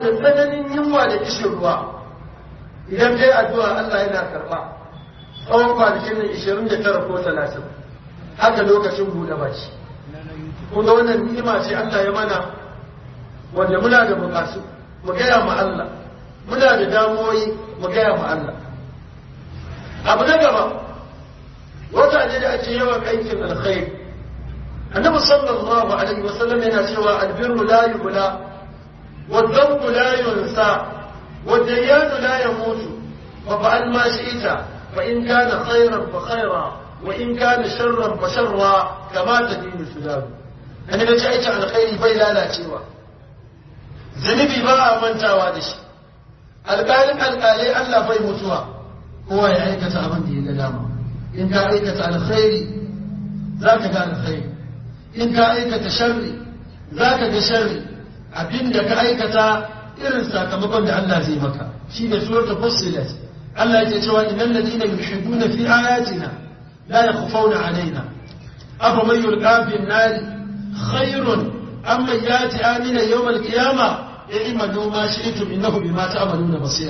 da tsananin yunwa da kishin ruwa idan kai addu'a Allah yana karɓa tsawon kwanakin nan 29 ko 30 haka lokacin buɗe baki kun ga wannan ni'ima ce Allah ya mana wanda muna da bukatu mu gaya ma Allah muna da damuwoyi mu gaya ma Allah abu na gaba wata ne da ake yawan aikin alkhairi annabi sallallahu alaihi wasallam yana cewa albirru la yubla wa dhanbu la yunsa wa dayyanu la yamutu fa fa'al ma shi'ta fa in kana khayran fa khayra wa in kana sharran fa sharra kama tadinu sudaru annabi ce aikin alkhairi bai lalacewa zunubi ba a mantawa da shi alƙalin alƙalai Allah bai mutuwa kowa ya aikata abin da ya ga dama in ka aikata alkhairi za ka ga alkhairi in ka aikata sharri za ka ga sharri abin da ka aikata irin sakamakon da Allah zai maka shi ne surata fussilat Allah yake cewa innal ladina yuhibbuna fi ayatina la yakhfawna alaina afa man yulqa fi an-nar khairun amma yati amina yawm al-qiyamah i'malu ma shi'tum innahu bima ta'maluna basir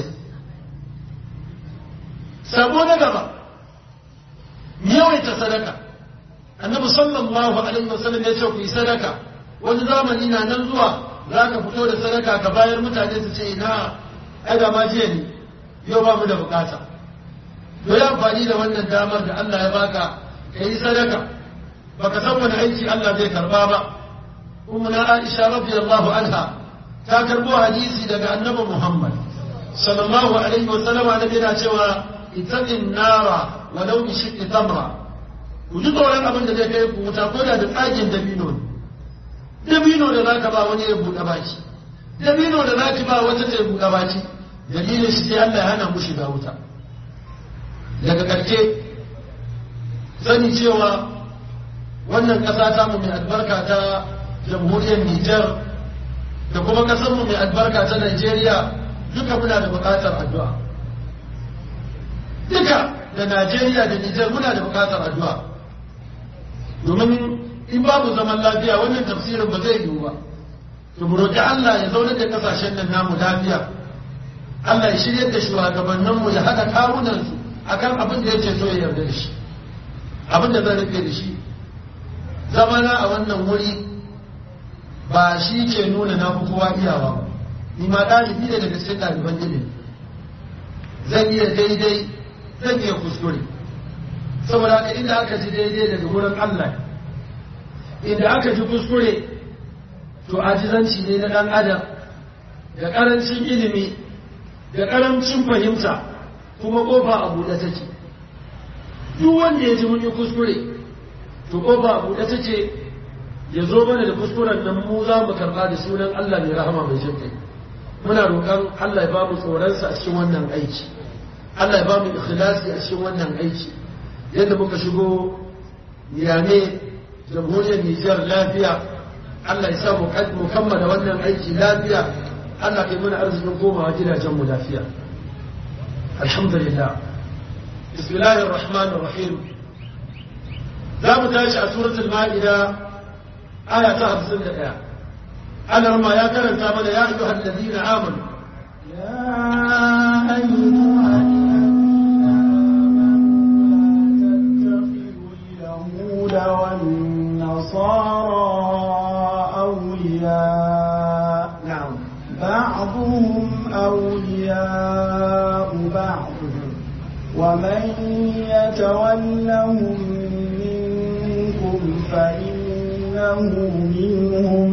sabo na gaba yawaita sadaka annabi sallallahu alaihi wasallam ya ce ku yi sadaka wani zamani na nan zuwa za ka fito da sadaka ka bayar mutane su ce ina ai da ma jiya ne yau ba mu da bukata to yi amfani da wannan damar da Allah ya baka ka yi sadaka baka san wani aiki Allah zai karba ba kuma na Aisha radiyallahu anha ta karbo hadisi daga annabi Muhammad sallallahu alaihi wasallam annabi yana cewa ittaqin nara walau bi shiqqi tamra ku ji tsoron abin da zai kai ku wuta ko da da tsagin dabino ne dabino da zaka ba wani ya buɗe baki dabino da zaki ba wata ta buɗe baki dalilin shi sai Allah ya hana mu shiga wuta daga ƙarshe sani cewa wannan ƙasa ta mu mai albarka ta jamhuriyar Nijar da kuma ƙasar mu mai albarka ta Najeriya duka muna da buƙatar addu'a duka da Najeriya da Nijar muna da buƙatar addu'a domin in babu zaman lafiya wannan tafsirin ba zai yiwu ba to mu roƙi Allah ya zaune da kasashen nan namu lafiya Allah ya shirye da shugabannin mu ya haɗa kawunan su akan abin da yake so ya yarda da shi abin da zan rufe da shi zamana a wannan wuri ba shi ke nuna na fi kowa iyawa ba ni ma ɗalibi ne daga cikin ɗaliban ilimi zan iya daidai zan iya kuskure saboda haka inda aka ji daidai daga wurin Allah inda aka ji kuskure to ajizanci ne na ɗan adam da ƙarancin ilimi da ƙarancin fahimta kuma ƙofa a buɗe take duk wanda ya ji mun yi kuskure to ƙofa a buɗe take ya zo mana da kuskuren nan mu za mu karɓa da sunan Allah mai rahama mai jin kai muna roƙon Allah ya ba mu tsoronsa a cikin wannan aiki Allah ya ba mu ikhlasi a cikin wannan aiki yadda muka shigo yane jamhuriyar Nijar lafiya Allah ya sa mu kammala wannan aiki lafiya Allah kai mana arzikin komawa gidajen mu lafiya alhamdulillah bismillahir rahmanir rahim za mu tashi a suratul ma'ida aya ta 51 Allah ma ya karanta mana ya ayyuhal ladina amanu ya ayyuhal والنصارى أولياء نعم بعضهم أولياء بعض ومن يتولهم منكم فإنه منهم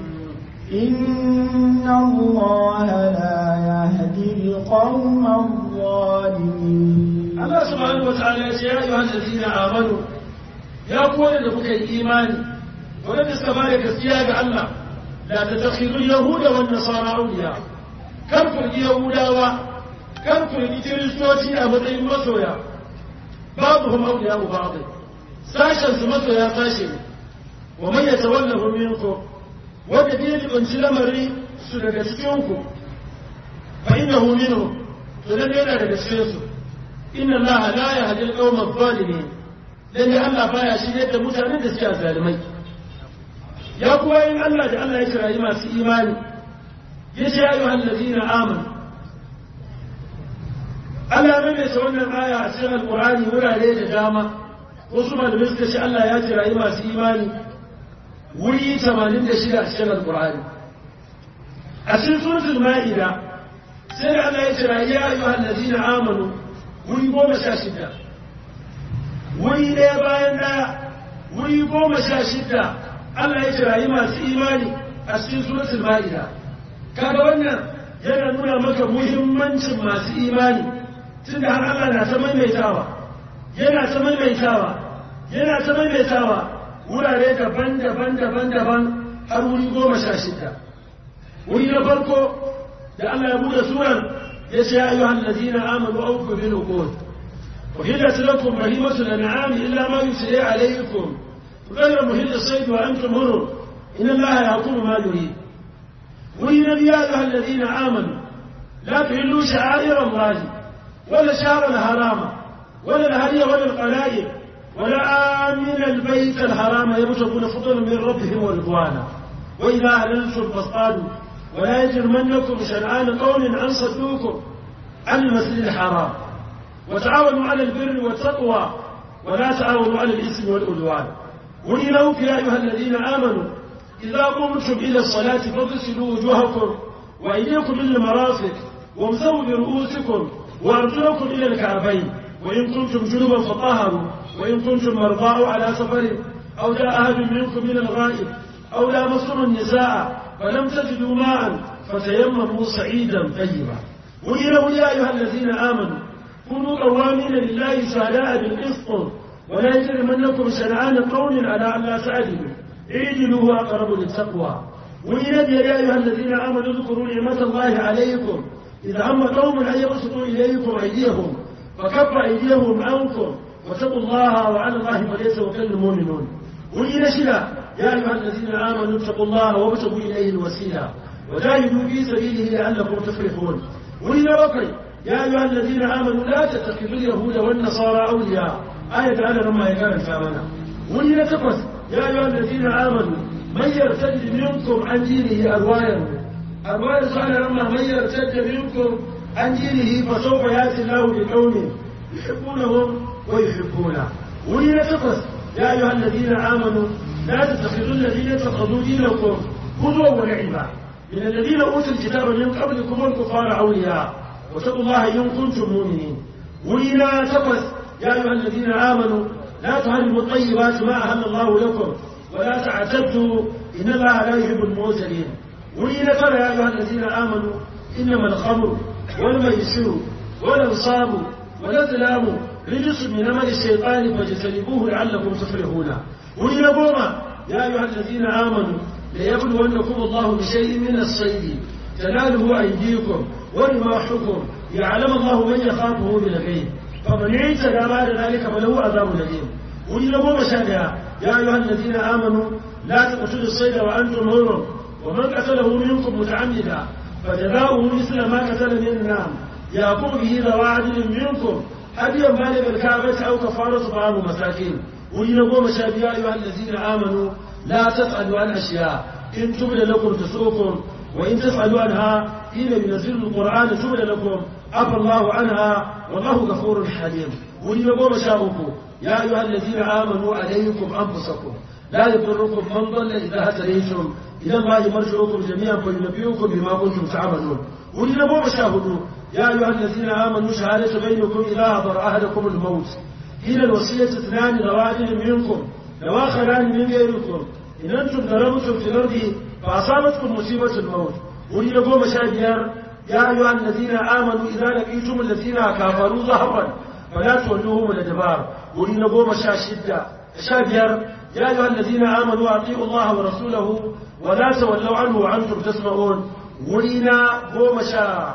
إن الله لا يهدي القوم الظالمين Allah subhanahu wa ta'ala ya ce ya ayyuhal ladina amanu ya ku da kuka yi imani wanda suka bada gaskiya ga Allah la tatakhiru yahuda wan nasara awliya kar ku yi yahudawa kar ku yi kiristoci a matsayin masoya babu hum awliya ba'd sashen su masoya sashe ne wa man yatawallahu minkum wanda bai jibanci lamari su daga cikin ku fa innahu minhum to dan yana daga cikin su inna allaha la yahdi al-qawma adh-dhalimin lalle Allah baya shirye da mutanen da suke zalimai ya kuwa yin Allah da Allah ya kirayi masu imani yace ya ayyuhal ladina amanu Allah ya mai wannan aya a cikin Alƙur'ani wurare da dama wasu malamai suka ce Allah ya jirayi masu imani wuri 86 a cikin Alƙur'ani a cikin suratul Ma'ida sai da Allah ya jirayi ya ayyuhal ladina amanu wuri goma sha shida wuri ɗaya bayan ɗaya wuri goma sha shida Allah ya jirayi masu imani a cikin suratul Ma'ida kaga wannan yana nuna maka muhimmancin masu imani tunda har Allah na ta maimaitawa yana ta maimaitawa yana ta maimaitawa wurare daban-daban daban-daban har wuri goma sha shida wuri na farko da Allah ya buɗe suran ya ce ya ayyuhan ladina amanu awfu bil uqud وحلت لكم بهيمة الأنعام إلا ما يتلي عليكم غير محل الصيد وأنتم هرم إن الله يحكم ما يريد والنبي يا أيها الذين آمنوا لا تهلوا شعائر الله ولا شهر الحرام ولا الهدي ولا القلائد ولا آمن البيت الحرام يبتغون فضلا من ربهم ورضوانا وإذا أهللتم فاصطادوا ولا يجرمنكم شنآن قوم أن صدوكم عن المسجد الحرام وتعاونوا على البر والتقوى ولا تعاونوا على الإثم والعدوان ولنوك يا أيها الذين آمنوا إذا قمتم إلى الصلاة فاغسلوا وجوهكم وأيديكم إلى المرافق وامسحوا برؤوسكم وأرجلكم إلى الكعبين وإن كنتم جنبا فطهروا وإن كنتم مرضى على سفر أو جاء أحد منكم من الغائب أو لامستم النساء فلم تجدوا ماء فتيمموا صعيدا طيبا وإلى يا أيها الذين آمنوا كونوا قوامين لله شهداء بالقسط ولا يجرمنكم شنعان قوم على أن لا تعدلوا اعدلوا هو أقرب للتقوى وإلى يا أيها الذين آمنوا اذكروا نعمة الله عليكم إذا هم قوم أن يبسطوا إليكم أيديهم فكف أيديهم عنكم واتقوا الله وعلى الله فليتوكل المؤمنون وإلى شلا يا أيها الذين آمنوا اتقوا الله وابتغوا إليه الوسيلة وجاهدوا في سبيله لعلكم تفلحون وإلى بقي يا أيها الذين آمنوا لا تتخذوا اليهود والنصارى أولياء آية تعالى لما يقال الفامنة وإلى تقص يا أيها الذين آمنوا من يرتد منكم عن دينه أروايا أروايا قال لما من يرتد منكم عن دينه فسوف يأتي الله بقوم يحبونهم ويحبونه وإلى تقص يا أيها الذين آمنوا لا تتخذوا الذين اتخذوا دينكم هزوا ولعبا من الذين أوتوا الكتاب من قبلكم والكفار أولياء واتقوا الله إن كنتم مؤمنين وإلى تقص يا أيها الذين آمنوا لا تهرموا الطيبات ما أهل الله لكم ولا تعتدوا إن الله لا يحب المعتدين وإلى ترى يا أيها الذين آمنوا إنما الخمر والميسر والأنصاب والأزلام رجس من عمل الشيطان فاجتنبوه لعلكم تفلحون وإلى بوما يا أيها الذين آمنوا ليبلونكم الله بشيء من الصيد تناله أيديكم ورماحكم يعلم الله من يخافه بالغيب فمن اعتدى بعد ذلك فله عذاب أليم وإلى بوما شابها يا أيها الذين آمنوا لا تقتلوا الصيد وأنتم حرم ومن قتله منكم متعمدا فجزاؤه مثل ما قتل من النعم يقوم به ذو عدل منكم هديا بالغ الكعبة أو كفارة طعام مساكين وإن قوم يا أيها الذين آمنوا لا تسألوا عن أشياء إن تبد لكم تسؤكم وإن تسألوا عنها حين ينزل القرآن تبد لكم عفى الله عنها والله غفور حليم وإن قوم شابكم يا أيها الذين آمنوا عليكم أنفسكم لا يضركم من ضل إذا هتديتم إلى الله مرجعكم جميعا فينبئكم بما كنتم تعملون وإن قوم شاهدوا يا أيها الذين آمنوا شهادة بينكم إذا حضر أحدكم الموت حين الوصية اثنان ذواتر منكم لواخران من غيركم إن أنتم ضربتم في الأرض فأصابتكم مصيبة الموت وإن قوم شاهدوا يا أيها الذين آمنوا إذا لقيتم الذين كفروا ظهرا فلا تولوهم الأدبار وإن قوم شاشدة شابير يا أيها الذين آمنوا أطيعوا الله ورسوله ولا تولوا عنه وأنتم تسمعون ولنا قوم شا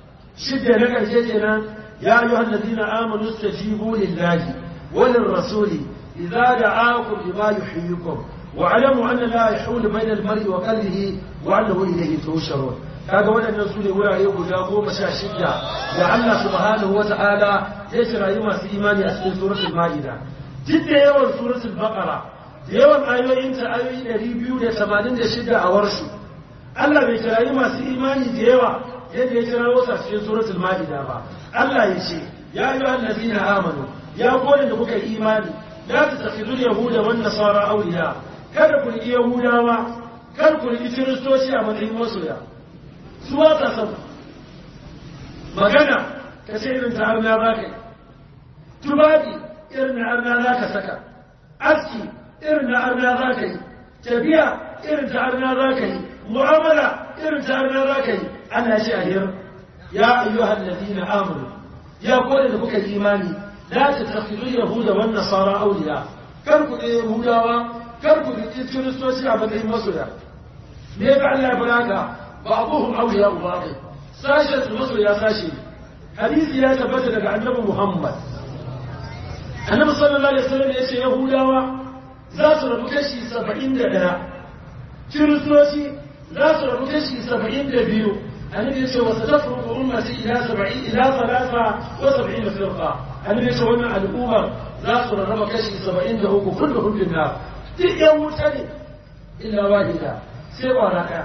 شدة لك الجيجنا يا أيها الذين آمنوا استجيبوا لله وللرسول إذا دعاكم لما يحييكم واعلموا أن لا يحول بين المرء وقلبه وأنه إليه تهشرون kaga waɗannan su ne wurare guda goma sha shida da Allah subhanahu wa ta'ala ya shirayi masu imani a cikin suratul ma'ida duk da yawan suratul baqara da yawan ayoyin ta ayoyi ɗari biyu da tamanin da shida a warsu Allah bai kirayi masu imani da yawa yadda ya kira wasu a cikin suratul ma'ida ba Allah ya ce ya yi allazina amanu ya kone da kuka imani la tattakhidhu yahuda wan nasara awliya kada ku riƙi yahudawa kada ku riƙi kiristoci a matsayin masoya su ba ta san magana ka ce irin ta arna za ka yi tubabi irin na arna za ka saka aski irin na arna za ka yi tafiya irin ta arna za ka yi mu'amala irin ta arna za ka yi Allah shi a hir ya ayyuhal ladina amanu ya kone da kuka imani la tattakhidhu yahuda wan nasara awliya kar ku ɗaya yahudawa kar ku riƙi kiristoci a matsayin masoya me ka Allah ya fara ka ba'dhum awliya ba'd sashen su masoya sashe hadisi ya tabbata daga annabi Muhammad annabi sallallahu alaihi wasallam ya ce yahudawa za su rabu kashi saba'in da ɗaya kiristoci za su rabu kashi saba'in da biyu annabi ya ce wasu tafruku ummati ila saba'in ila salasa wa saba'in da firqa annabi ya ce wannan al'ummar za su rarraba kashi saba'in da uku kullu kullun na duk yan wuta ne illa wahida sai kwana ɗaya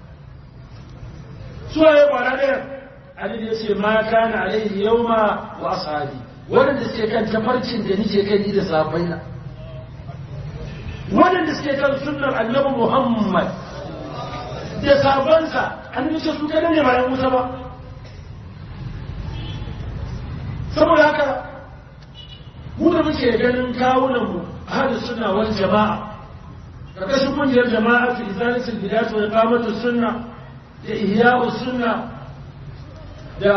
suwa ya kwana ɗaya annabi ya ce ma kana alaihi yawma wa ashabi waɗanda suke kan tafarkin da nike kai ni da sahabbaina waɗanda suke kan sunnar annabi Muhammad da sabansa an ce su kada ne bayan wuta ba saboda haka mu da muke ganin kawunan mu ahli sunna wal jama'a karkashin kungiyar jama'a fi izalatul bid'ah wa iqamatus sunna da ihya'us sunna da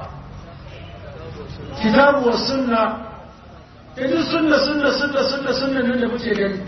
kitabu wa sunna kaji sunna sunna sunna sunna sunna nan da muke gani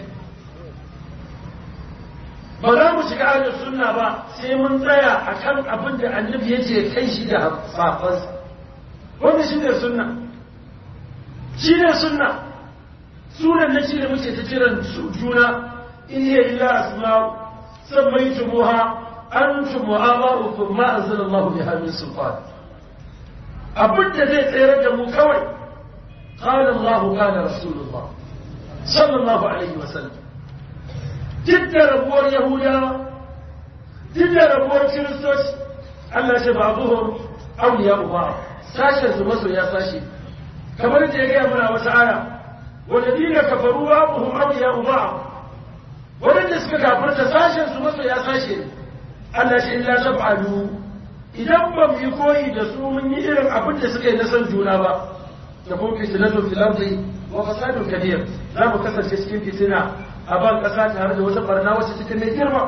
ba za mu shiga ahlus sunna ba sai mun tsaya akan abin da annabi yake kai shi da safansa wannan shi ne sunna shi ne sunna sunan na shi da muke ta kiran juna in hiya illa asma'u sammaytumuha antum wa aba'ukum ma anzalallahu biha min sultan abin da zai tsere da mu kawai قال الله قال رسول الله صلى الله عليه وسلم duk da rabuwar yahudawa duk da rabuwar kiristoci Allah ce ba zuhur auliya uba sashen su maso ya sashe kamar da ya gaya mana wata aya wanda dina kafaru ba buhum auliya uba wadanda suka kafarta sashen su maso ya sashe Allah ce illa tab'alu idan ba mu yi koyi da su mun yi irin abin da suka yi na san juna ba da kuma fitinatun fil ardi wa fasadun kabir za mu kasance cikin fitina a ban ƙasa tare da wata barna wacce cikin mai girma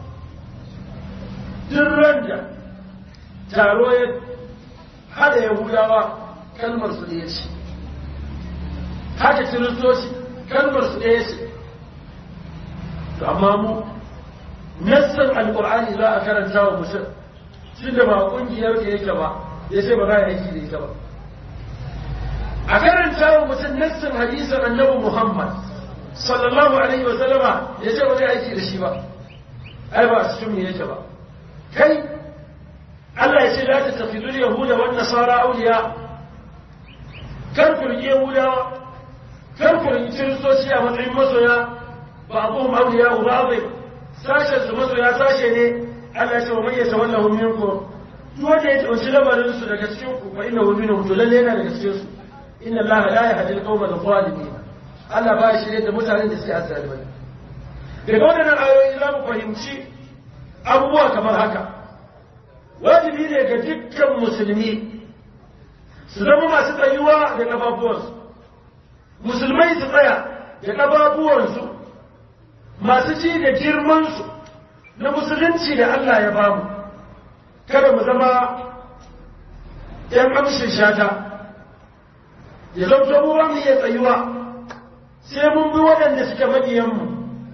duk randa taro ya hada yahudawa kalmar su ɗaya ce haka kiristoci kalmar su ɗaya ce to amma mu nassan alƙur'ani za a karanta wa mutum shi da ba ƙungiyar da yake ba ya ce ba za a aiki da ita ba a karanta wa mutum nassan hadisan annabi muhammad sallallahu alaihi wa sallama ya ce ba zai aiki da shi ba ai ba a cikin mu yake ba kai Allah ya ce la ta tafidu yahuda wan nasara awliya kar ku rike yahudawa kar ku rike kiristoci a matsayin masoya ba abuhum awliya ba bai sashen su masoya sashe ne Allah ya ce wa man yatawallahu minkum duk wanda ya tauci lamarin su daga cikin ku fa innahu minhum to lalle yana daga cikin su inna Allah la yahdi al-qawma adh-dhalimin Allah ba shi da mutanen da suke azzalumai daga wannan ayoyi za mu fahimci abubuwa kamar haka wajibi ne ga dukkan musulmi su zama masu tsayuwa da ƙafafuwansu musulmai su tsaya da ƙafafuwansu masu ci da girmansu na musulunci da Allah ya bamu kada mu zama ‘yan amshin shata ya zama mu mu iya tsayuwa sai mun bi waɗanda suke maƙiyanmu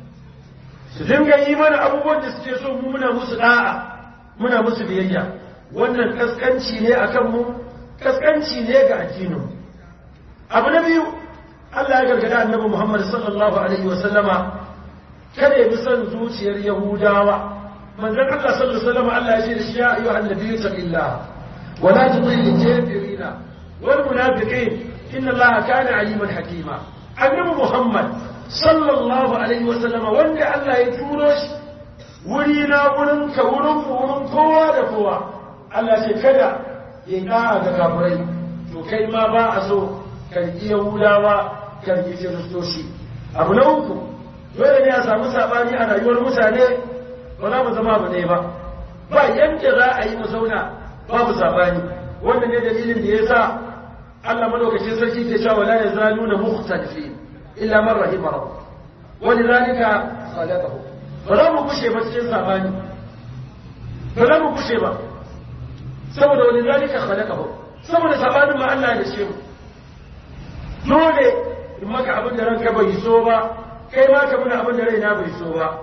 su dinga yi mana abubuwan da suke so mu muna musu da'a muna musu biyayya wannan kaskanci ne a kanmu kaskanci ne ga addinin abu na biyu Allah ya gargada annabi Muhammad sallallahu alaihi wa sallama kada ya bi son zuciyar Yahudawa manzon Allah sallallahu alaihi wa sallama Allah ya ce da shi ya ayyuhan nabiyyu taqillah wa la tudil kafirina wal munafiqin inna Allah kana aliman hakima annabi Muhammad sallallahu alaihi wa sallama wanda Allah ya turo shi wuri na wurin ka wurin mu wurin kowa da kowa Allah ce kada ya yi da'a ga kafirai to kai ma ba a so karki yahudawa karki kiristoci abu na uku dole ne a samu sabani a rayuwar mutane ba za mu zama ba ɗaya ba ba yadda za a yi mu zauna babu sabani wannan ne dalilin da ya sa Allah madaukakin sarki ke cewa la yazaluna mukhtalifin illa man rahima rabbuk wa lidhalika khalaqahu ba za mu kushe ba cikin sabani ba za mu kushe ba saboda wani zalika khalaqahu saboda sabanin ma Allah ya ce mu dole in maka abin da ranka bai so ba kai ma ka muna abin da raina bai so ba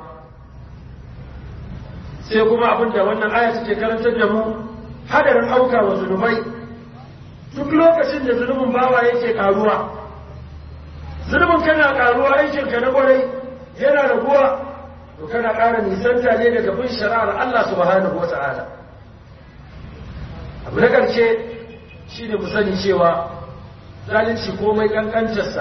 sai kuma abin da wannan aya take karantar da mu hadarin auka wa zunubai duk lokacin da zunubin bawa yake karuwa zunubin kana karuwa aikin ka na kwarai yana raguwa to kana ƙara nisanta ne daga bin shari'ar Allah subhanahu wata'ala abu na ƙarshe shine mu sani cewa zalunci komai kankantarsa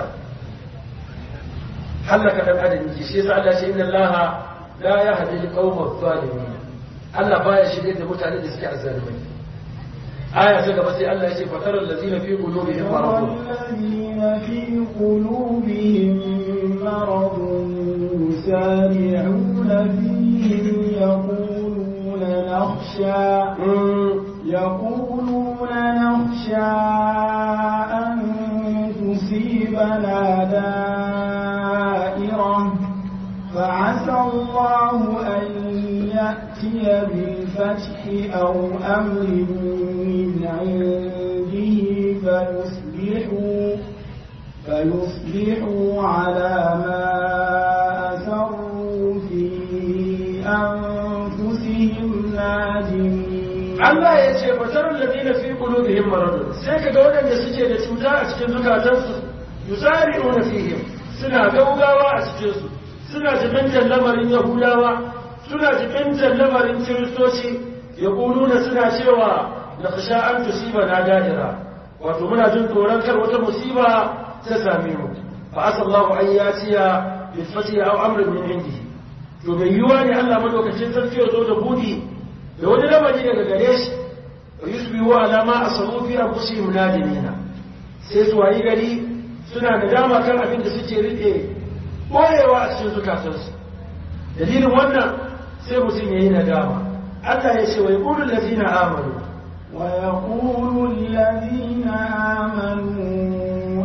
hallaka dan adam yake shi yasa Allah ya ce inna Allah la yahdi al-qawma adh-dhalimin Allah baya shirye da mutane da suke azzalimai aya ta gaba sai Allah ya ce fataral ladina fi qulubihim maradun والذين في قلوبهم مرض يسارعون فيهم يقولون نخشى يقولون نخشى أن تصيبنا دائرة فعسى الله أن يأتي بالفتح أو أمر من عنده فيصبحوا فيصبحوا على ما أسروا في أنفسهم نادمين Allah ya ce fatarar ladina fi qulubihim maradun sai kaga waɗanda suke da cuta a cikin zukatansu yusari'una fihim suna gaugawa a cikin su suna jibintar lamarin yahudawa suna jibintar lamarin kiristoci yaquluna suna cewa na khasha an tusiba na da'ira wato muna jin tsoron kar wata musiba ta same mu fa asallahu an yatiya bil fatiha aw amrin min indihi to bai yiwa ne Allah madaukakin sarki ya zo da budi da wani lamari daga gare shi wa yusbihu ala ma asabu fi anfusihim nadimina sai su wayi gari suna da dama kan abin da suke rike boyewa a cikin zukatansu dalilin wannan sai mutum yayi nadama Allah ya ce wa yaqulu allazina amanu ويقول الذين آمنوا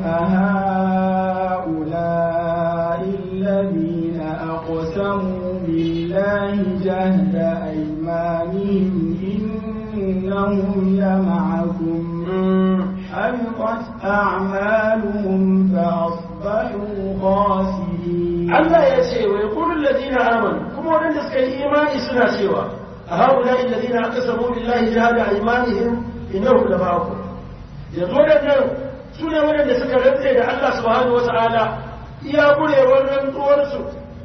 أهؤلاء الذين أقسموا بالله جهد أيمانهم إنهم لمعكم حبطت أعمالهم فأصبحوا خاسرين Allah ya ce wa yaqulu allazina amanu kuma wanda suka yi imani suna cewa a haula alladhina aqsamu billahi jahada aymanihim innahum lama'akum yanzu wadannan su ne wadanda suka rantse da Allah subhanahu wata'ala iya kurewar rantsuwar su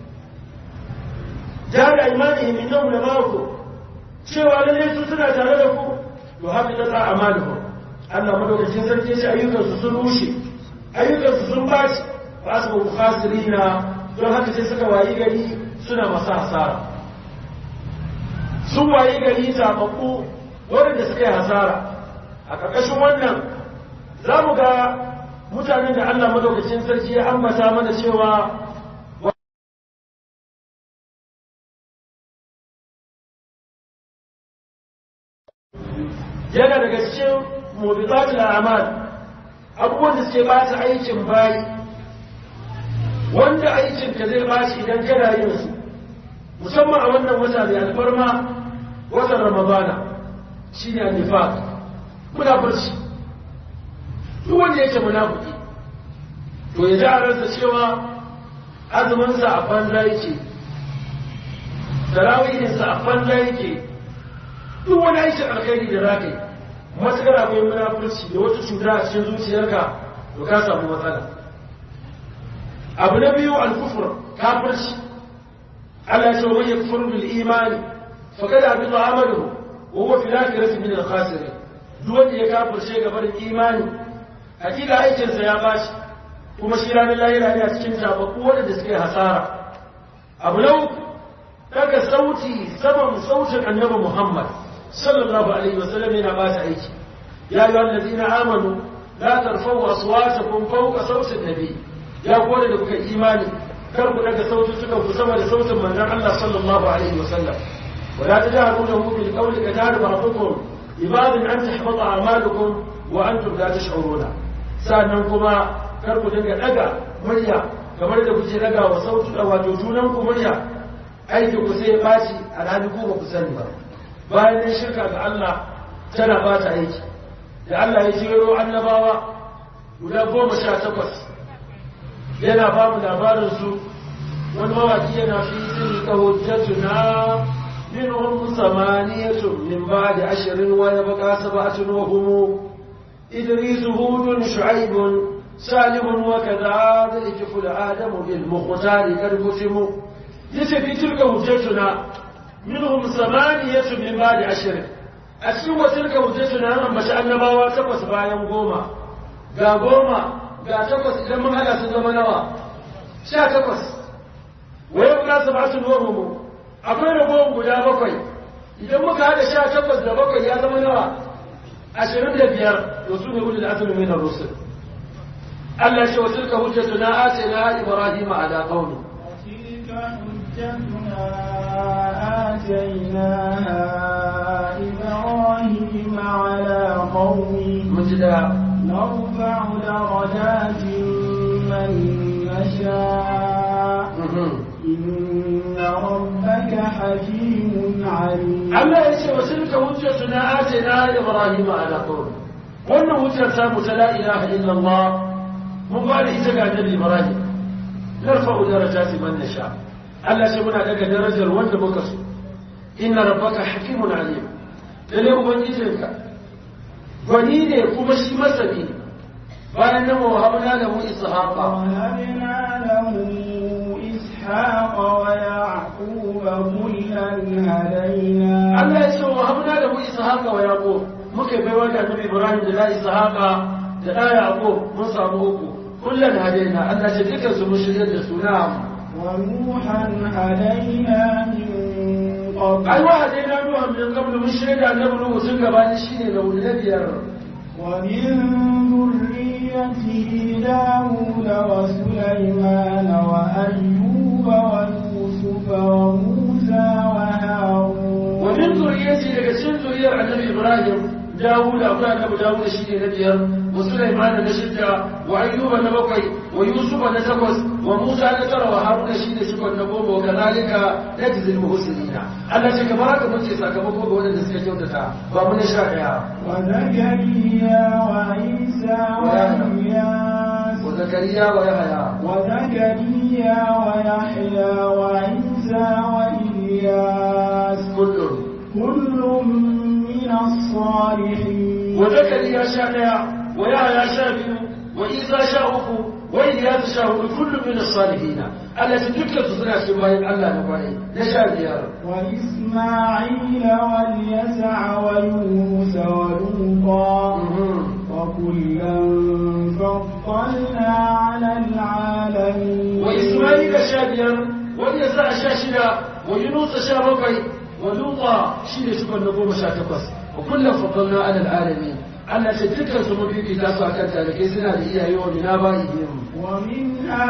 jahada aymanihim innahum lama'akum cewa lalle su suna tare da ku to haka ta amaluhum Allah madaukakin sarki ya ce ayyukansu sun rushe ayyukansu sun baci fa asbahu khasirina don haka sai suka wayi gari suna masa hasara sun wayi gari zaɓaɓɓu waɗanda suka yi hasara a ƙarƙashin wannan za mu ga mutanen da Allah madaukakin sarki ya ambata mana cewa yana daga cikin mubiqatul a'mal abubuwan da suke bata aikin bayi wanda aikin ka zai bashi idan kana yin su musamman a wannan wata da alfarma watan ramadana shine nifaq munafurci duk wanda yake munafiki to ya ji a ransa cewa azuminsa a banza yake tarawihinsa a banza yake duk wani aikin alkhairi da za ka yi matuƙar akwai munafurci da wata cuta a cikin zuciyarka to ka samu matsala abu na biyu alkufur kafirci Allah ya ce wa yakfur bil imani faqad habita amaluhu wa huwa fil akhirati min al khasirin duk wanda ya kafirce gaba da imani hakika aikin sa ya bashi kuma shi ranar lahira yana cikin tababbu wanda suke hasara abu na uku daga sauti saman sautin annabi Muhammad sallallahu alaihi wasallam yana ba ta aiki ya yi wallazina amanu la tarfa'u aswatakum fawqa sautin nabi ya kore da kuka imani kar ku daga sautin suka ku sama da sautin manzon Allah sallallahu alaihi wasallam wala tajharu lahu bil qawli kadar ba'dukum ibadun an tahbata a'malukum wa antum la tash'uruna sannan kuma kar ku dinga daga murya kamar da kuke daga wa sautu wato junan ku murya aikin ku sai ya ɓaci a ranar ku ba ku sani ba bayan ne shirka ga Allah tana ɓata aiki da Allah ya jero annabawa guda goma sha takwas yana ba mu labarin su wani mawaki yana fi sun ka hujjatuna minhum samaniyatun min ba'di ashrin wa yabqa sab'atun wa hum idris hudun shu'aibun salihun wa kadha dhikru adam bil mukhtari karbusimu yace fi tilka hujjatuna minhum samaniyatu min ba'di ashrin a cikin wa tilka hujjatuna an ambaci annabawa takwas bayan goma ga goma ga takwas idan mun hada sun zama nawa sha takwas wa yau ka sab'atun wa hum akwai ragowar guda bakwai idan muka hada sha takwas da bakwai ya zama nawa ashirin da biyar to su ne ulul azmi min ar-rusul Allah ya ce wa tilka hujjatuna atina ibrahima ala qaumi حجتنا آتيناها إبراهيم على قومه مجدا نرفع درجات من نشاء إن ربك حكيم عليم Allah ya ce wa tilka hujjatuna atina ibrahima ala qaumi wannan hujjar ta mu ta la ilaha illallah mun ba da ita ga annabi ibrahim narfa'u darajati man nasha Allah ce muna daga darajar wanda muka so inna rabbaka hakimun alim lalle ubangijinka gwani ne kuma shi masani bayan nan wa habna lahu ishaqa وهبنا له إسحاق ويعقوب كلا هدينا Allah ya ce wa habna lahu ishaqa wa yaqub muka bai wa annabi ibrahim da la ishaqa da da yaqub mun samu uku kullun hadaina Allah ce dukkan su mun shirye da su na'am ونوحا هدينا من قبل ai wa hadaina nuha min qabl mun shirye da annabi nuhu sun gabani shine da wuri na biyar ومن ذريته داود وسليمان وأيوب ويوسف وموسى وهارون ومن ذريته daga cikin zuriyar annabi Ibrahim Dawud akwai annabi Dawud shi ne na biyar wa Sulaiman na shidda wa Ayyuba na bakwai wa Yusuf na takwas wa Musa na tara wa Haruna shi ne shikon na goma wa kazalika najzil muhsinina Allah ce kamar haka muke sakamako ga wanda suka kyautata ba mu na sha daya وزكريا وعيسى وإلياس wa Zakariya wa Yahaya وزكريا ويحيى وعيسى وإلياس kullum كل من الصالحين wa Zakariya sha daya wa Yahaya sha biyu wa Isa sha uku wa Ilyas sha hudu kullum min as-salihin Allah ce dukkan su suna cikin bayan Allah na kwarai na sha biyar وإسماعيل واليسع ويونس ولوطا وكلا فضلنا على العالمين وإسماعيل شابير واليسع شاشنا ويونس شابقي ولوطا شيل شكر نقوم شاتقص وكلا فضلنا على العالمين على تلك سمبي في تاسع كانت لكي سنة لإياه يوم من آبائهم ومن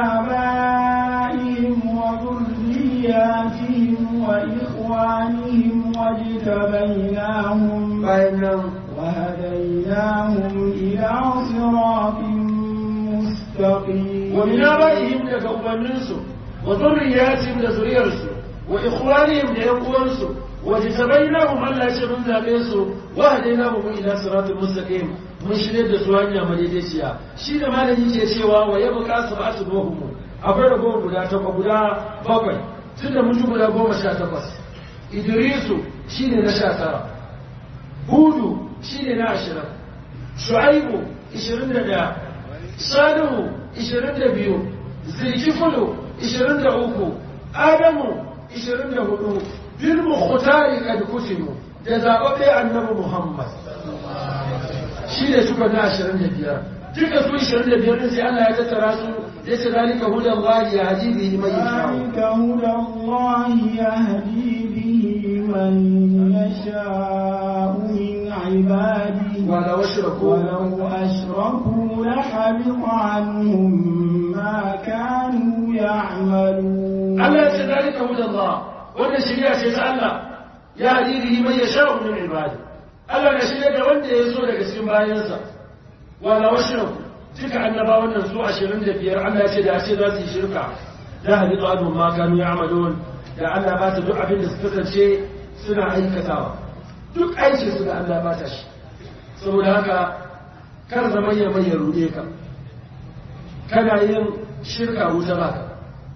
آبائهم وذرياتهم وإخوانهم واجتبيناهم bayan وهديناهم إلى صراط مستقيم ومن آبائهم لك أمنسوا وذرياتهم لذريرسوا وإخوانهم ليقوانسوا واجتبيناهم ألا يشبن ذابينسوا وهديناهم إلى صراط مستقيم mun shirya da su hanya madaidaiciya shi da malami ke cewa wa ya buƙa su ba su dohumu akwai ragowar guda takwas guda bakwai tun da mun ji guda goma sha takwas idrisu shi ne na sha tara hudu shi ne na ashirin shu'aibu ishirin da ɗaya salihu ishirin da biyu zilkifulu ishirin da uku adamu ishirin da hudu bil mukhtari kad kutimu da zaɓaɓɓe annabi muhammad shi ne suka na ashirin da biyar duka su 25 din sai Allah ya tattara su ya ce zalika hudan Allah ya haji bihi man ذلك yasha هدى الله يهدي به من يشاء من عباده wala washraku ولو أشركوا لحبط عنهم ما كانوا يعملون Allah ya ce zalika hudan Allah wannan shari'a ce ta Allah ya haji bihi man yasha min ibadi Allah na shirya da wanda ya so daga cikin bayansa wala washraku duka annabawan nan su 25 Allah ya ce da ce za su yi shirka la haditu anhum ma kanu ya'malun da Allah ba ta duk abin da suka kasance suna aikatawa duk aikin su da Allah ba ta shi saboda haka kar zaman ya mai ya rude ka kana yin shirka wuta ba ka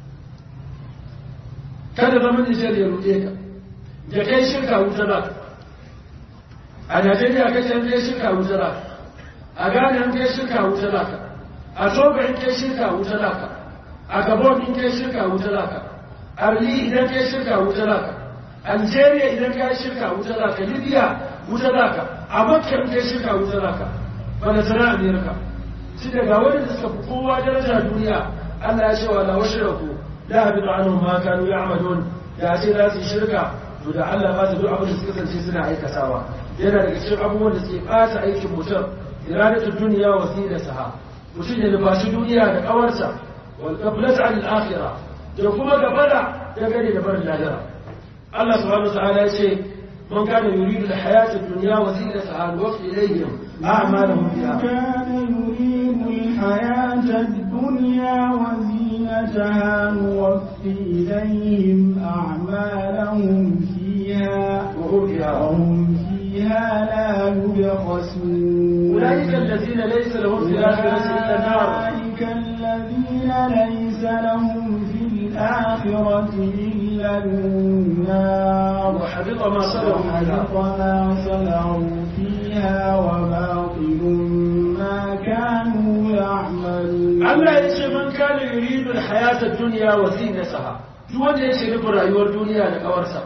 kada zaman Nijar ya rude ka da kai shirka wuta ba ka a Najeriya kace an kai shirka wuta ba ka a Ghana an kai shirka wuta ba ka a Togo in kai shirka wuta ba ka a Gabon in kai shirka wuta ba ka a Mali idan kai shirka wuta ba ka Algeria idan kai shirka wuta ba ka Libya wuta ba ka a Makka in kai shirka wuta ba ka bana sana Amerika shi daga wanda suka fi kowa daraja duniya Allah ya ce wa la washraku la habitu anhum ma kanu ya'malun da ce za su yi shirka to da Allah ba su duk abin da suka kasance suna aikatawa yana daga cikin abubuwan da suke ɓata aikin mutum iradatu duniya wa saha mutum ya nufashi duniya da kawarsa wal qablata al akhirah da kuma gabara da gane da barin lahira Allah subhanahu wa ta'ala ya ce man kana yuridu al hayata ad-dunya wa zinataha nuwaffi ilayhim a'malahum fiha كان يريد الحياة الدنيا وزينتها نوفي إليهم أعمالهم فيها وهم فيها وهم فيها لا يبخسون أولئك الذين ليس لهم في الآخرة إلا النار أولئك الذين ليس لهم في الآخرة إلا النار وحبط ما صنعوا فيها وحبط ما صنعوا فيها وباطل ما كانوا يعملون Allah ya ce man kana yuridu al-hayata ad-dunya wa zinataha duk wanda yake nufin rayuwar duniya da kawarsa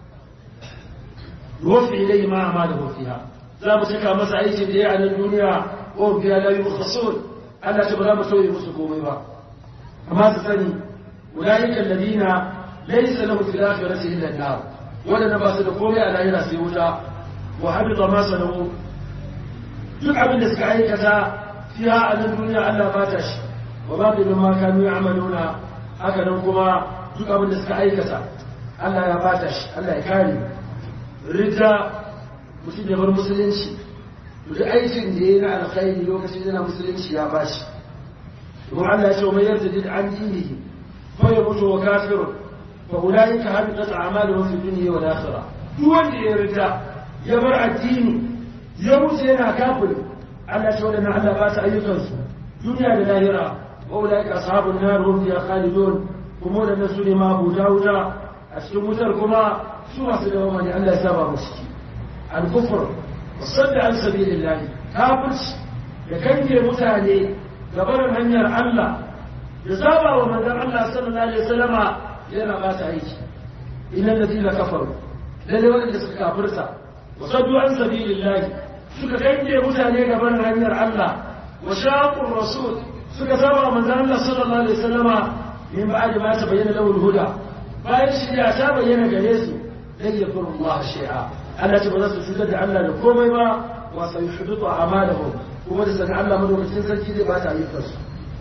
yuwaffi ilayhi ma amalahu fiha za mu saka masa aikin da ya a nan duniya wa fiha la yukhasun Allah ta ba za mu sauye musu komai ba amma su sani ulaika alladhina laysa lahum fil akhirati illa an-nar wadanda ba su da komai a lahira sai wuta wa habita ma sanu duk abin da suka aikata fiha a nan duniya Allah ba ta shi wa ba da ma kanu ya'maluna haka nan kuma duk abin da suka aikata Allah ya ba ta shi Allah ya kare ridda mutum ya bar musulunci duk aikin da yayi na alkhairi lokacin yana musulunci ya ba shi kuma Allah ya ce mai yarda an dinihi fa ya mutu wa kafirun fa ulaika habitat a'maluhum fi dunya wal akhirah duk wanda ya ridda ya bar addini ya mutu yana kafiri Allah ce waɗannan Allah ba su ayyukansu duniya da lahira wa ulaika ashabun nar hum fiha khalidun kuma waɗannan su ne ma abu wuta a cikin wutar kuma su masu da mamani Allah ya saba mu ciki al-kufr wasadda an sabilillah kafirci da kange mutane gabarin hanyar Allah da saba wa manzon Allah sallallahu alaihi wasallama yana ba ta aiki innal ladina kafaru lalle wanda suka kafirta wasaddu an sabilillah suka kange mutane gaban hanyar Allah wa shaqur rasul suka saba manzon Allah sallallahu alaihi wasallama min ba'di ma ta bayyana lahu huda bayan shi ya ta bayyana gare su dan yakuru Allah shay'a Allah ce ba za su cutar da Allah da komai ba wa sayuhbitu a'malahum kuma da sanin Allah madaukakin sarki zai ba ta ayyukan su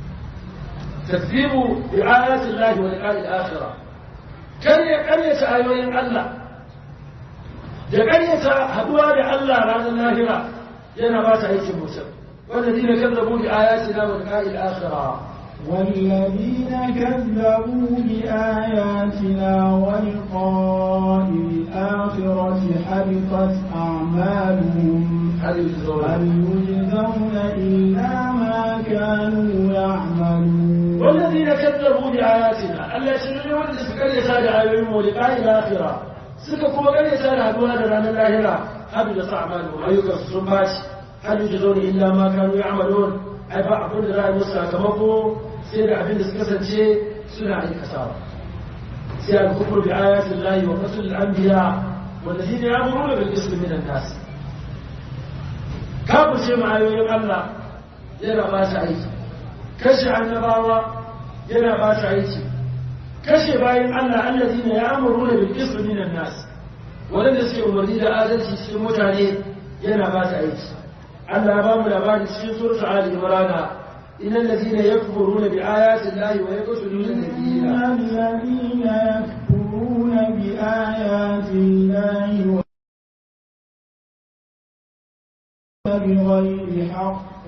takzibu bi ayati Allah wa liqa'i al-akhirah kar ya karyata ayoyin Allah da ƙaryata haduwa da Allah ranar lahira yana ba ta aikin mutum والذين كذبوا بآياتنا ولقاء الآخرة والذين كذبوا بآياتنا ولقاء الآخرة حبطت أعمالهم هل يجزون هل يجزون إلا ما كانوا يعملون والذين كذبوا بآياتنا التي يقول سكر يسال عليهم ولقاء الآخرة suka kuma karyata da haduwa da ranar lahira habi da sa'amalu ayyukan su sun baci hal yujzauna illa ma kanu ya'malun ai ba abin da za a yi musu sakamako sai da abin da suka kasance suna aikatawa sai al-kufru bi ayatin lahi wa qatl al-anbiya والذين يأمرون بالقسط من الناس kafin ce ma ayoyin Allah yana ba ta aiki kashe annabawa yana ba ta aiki kashe bayan Allah allazina ya'muruna bil qismi minan nas wanda suke umarni da adalci cikin mutane yana ba ta aiki Allah ba mu labari cikin suratul Ali Imran innal ladina yakfuruna bi ayati llahi wa yaqtuluna nabiyina الذين يكفرون بآيات الله بغير حق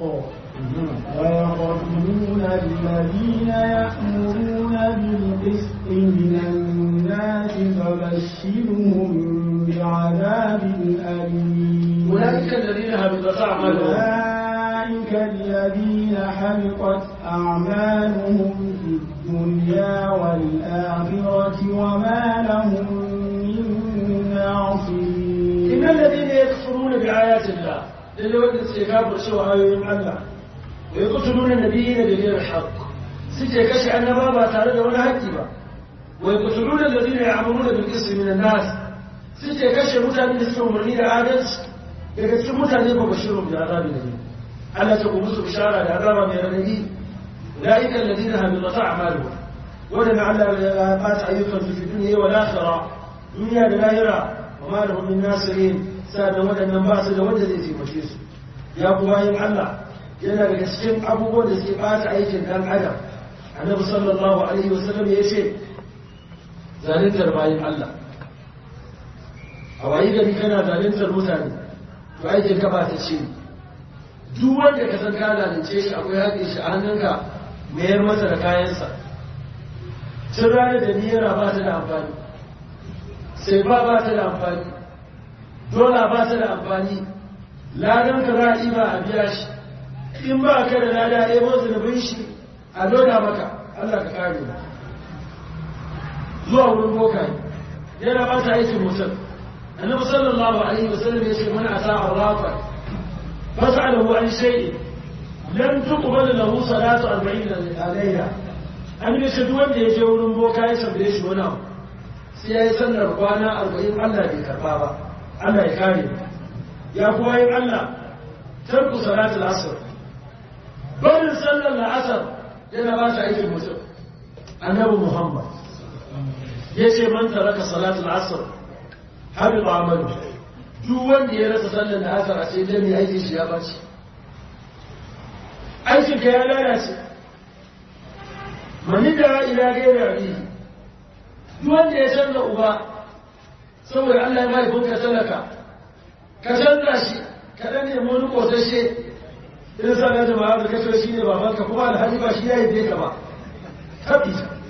ويقتلون الذين يأمرون بالقسط من الناس فبشرهم بعذاب أليم أولئك الذين هبطت أعمالهم أولئك الذين حبطت أعمالهم في الدنيا والآخرة وما لهم من ناصرين إن الذين يكفرون بآيات الله للي ودت سيكابر سوى آيوين الله ويقتلون النبيين بغير الحق سيجي كشي أن بابا تعالى ولا هكتبا ويقتلون الذين يعملون بالقسط من الناس سيجي كشي متعني لسهم مرنين آدس يكتب متعني ببشرهم بعذاب النبي ألا تقوم بشارة لعذاب من النبي أولئك الذين هبطت أعمالهم ولم على قات أيضا في الدنيا والآخرة دنيا للاهرة وما لهم من ناصرين سأل ودن باس da wanda zai taimake su ya kuma yin Allah yana daga cikin abubuwan da suke ɓata aikin ɗan adam annabi sallallahu alaihi wasallam ya ce zaluntar bayan Allah a wayi gari kana zaluntar mutane to aikin ka ba ta ce duk wanda ka san ka zalunce shi akwai haƙin shi a hannunka mayar masa da kayansa tun ranar da niyara ba ta da amfani sai ba ba ta da amfani dola ba ta da amfani ladan ka za a yi ba a biya shi in ba ka da lada ya bo zunubin shi a loda maka Allah ka kare mu zuwa wurin bokaye yana ba ta aikin mutum annabi sallallahu alaihi wasallam ya ce mana ata arrafa fas'alahu an shay'in lam tuqbal lahu salatu 40 alayya an yi shi duk wanda ya je wurin boka ya tambaye shi wani abu sai ya yi sallar kwana 40 Allah bai karba ba Allah ya kare ya kuwa yin Allah tarku salatul asr barin sallar la'asar yana ba ta aikin mutum annabi Muhammad ya ce man taraka salatul asr habib amalu duk wanda ya rasa sallar la'asar a sai dai aikin shi ya bace aikin ka ya lalace mani da ila gaira abihi duk wanda ya canza uba saboda Allah ya mai bunka talaka ka canza shi ka dan nemi wani kosashe in sa na jama'a da kace shi ne babanka kuma alhaji ba shi ya yi ka ba tabi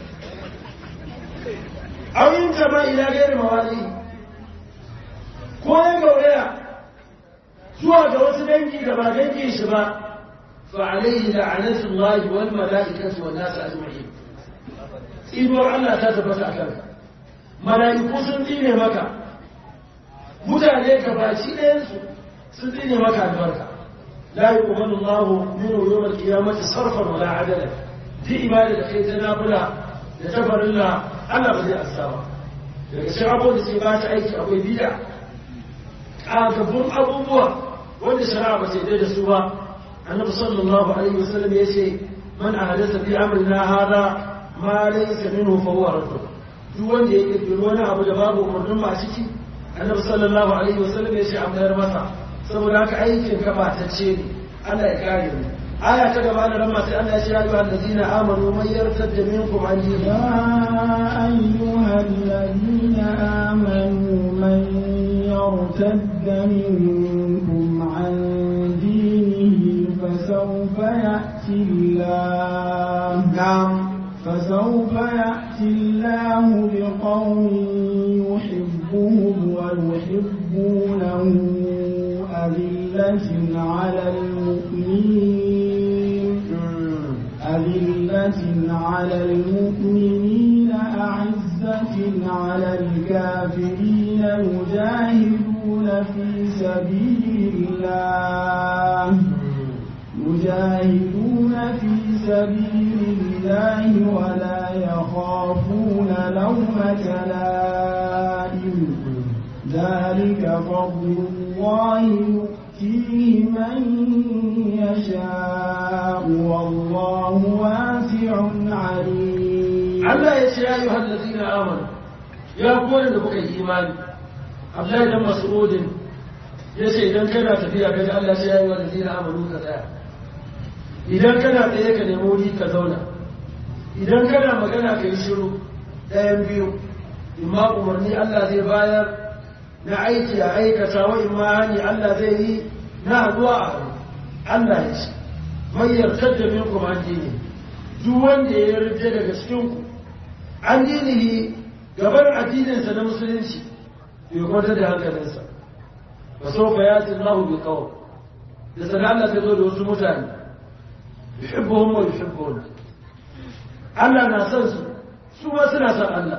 auyin jama ila gairi mawali ko ya gauraya zuwa ga wasu dangi da ba dangin shi ba فعليه لعنة الله والملائكة والناس أجمعين tsinuwar Allah ta tabbata a kanka mala'iku sun tsine maka mutane ka baci ɗayansu sun tsine maka albarka la yi kuma Allah min yawmal qiyamati sarfan wala adala ji ibada da kai ta nafila da ta farilla Allah ba zai asa ba daga cikin abubuwan da suke ba ta aiki akwai bid'a ƙagabbun abubuwa wanda shari'a ba sai da su ba النبي صلى الله عليه وسلم يشي من أحدث في أمرنا هذا ما ليس منه فهو رد duk wanda ya kirkiri wani abu da babu umarnin masu ciki annabi sallallahu alaihi wasallam ya ce an mayar masa saboda haka aikin ka batacce ne Allah ya kare mu aya ta gaba da ramma sai Allah ya ce ya ayyuhal ladina amanu man yartadda minkum an يا أيها الذين آمنوا من يرتد منكم عن دينه فسوف يأتي الله نعم فسوف يأتي الله بقوم يحبهم ويحبونه أذلة على المؤمنين أذلة على المؤمنين أعزة على الكافرين يجاهدون في سبيل الله يجاهدون في سبيل الله ولا يخافون لومة لائم ذلك فضل الله يؤتيه من يشاء Allah ya ce ya yi hallazina amanu ya kone da kuka yi imani Abdullahi dan Mas'udin ya ce idan kana tafiya kaji Allah ya ce ya yi hallazina amanu ka tsaya idan kana tsaye ka nemi wuri ka zauna idan kana magana ka yi shiru ɗayan biyu imma umarni Allah zai bayar na aiki a aikata wa imma hani Allah zai yi na haɗuwa a hannu Allah ya ce mai yarkar da minkum an dini duk wanda ya yarda daga cikinku an dinihi gabar addininsa na musulunci bai kwanta da hankalinsa ba so fa yati Allah bi qawl da sana Allah ta zo da wasu mutane yuhibbuhum wa yuhibbun Allah na son su su ma suna son Allah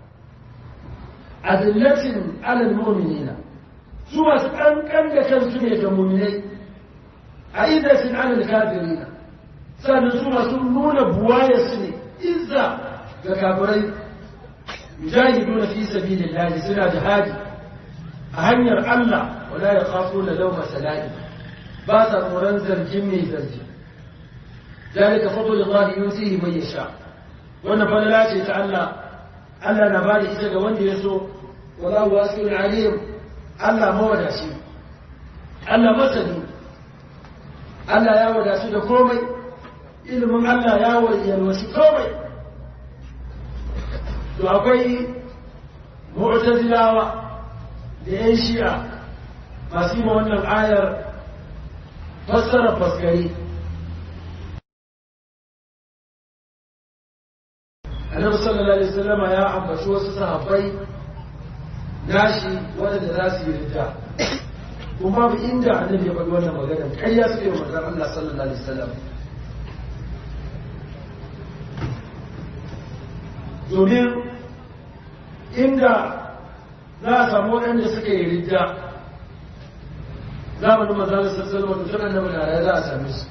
adillatin alal mu'minina su masu kankan da kansu ne ga mu'minai a idatin alal kafirina sannan su masu nuna buwaya su ne izza ga kafirai yujahiduna fi sabilillahi suna jihadi a hanyar Allah wala yakhafuna lawma salati ba sa tsoron zargin mai zargi ذلك فضل الله يؤتيه من يشاء wannan falala ce ta Allah Allah na bada ita ga wanda ya so wallahu wasi'un alim Allah mawadaci Allah masani Allah ya wadaci da komai ilimin Allah ya yalwaci komai to akwai mu'tazilawa da yan shi'a masu yi wannan ayar fassara faskari annabi sallallahu alaihi wasallam ya ambaci wasu sahabbai nashi wanda za su yi rida kuma babu inda annabi ya faɗi wannan magana ƙarya suke wa manzon Allah sallallahu alaihi wasallam domin inda za a samu waɗanda suka yi rida zamanin manzon Allah sallallahu alaihi wasallam annabi na raye za a same su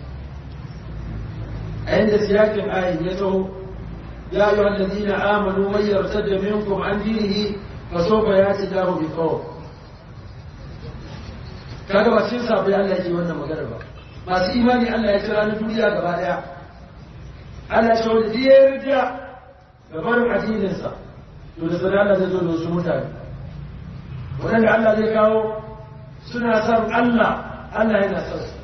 a yanda siyakin ayin ya taho يا أيها الذين آمنوا من يرتد منكم عن دينه فسوف يأتي الله بقوم kaga ba cikin sabai Allah yake wannan magana ba masu imani Allah ya kira na duniya gaba daya Allah ya wanda ya yarda da barin addininsa to da sanar Allah zai zo da wasu mutane waɗanda Allah zai kawo suna son Allah Allah yana son su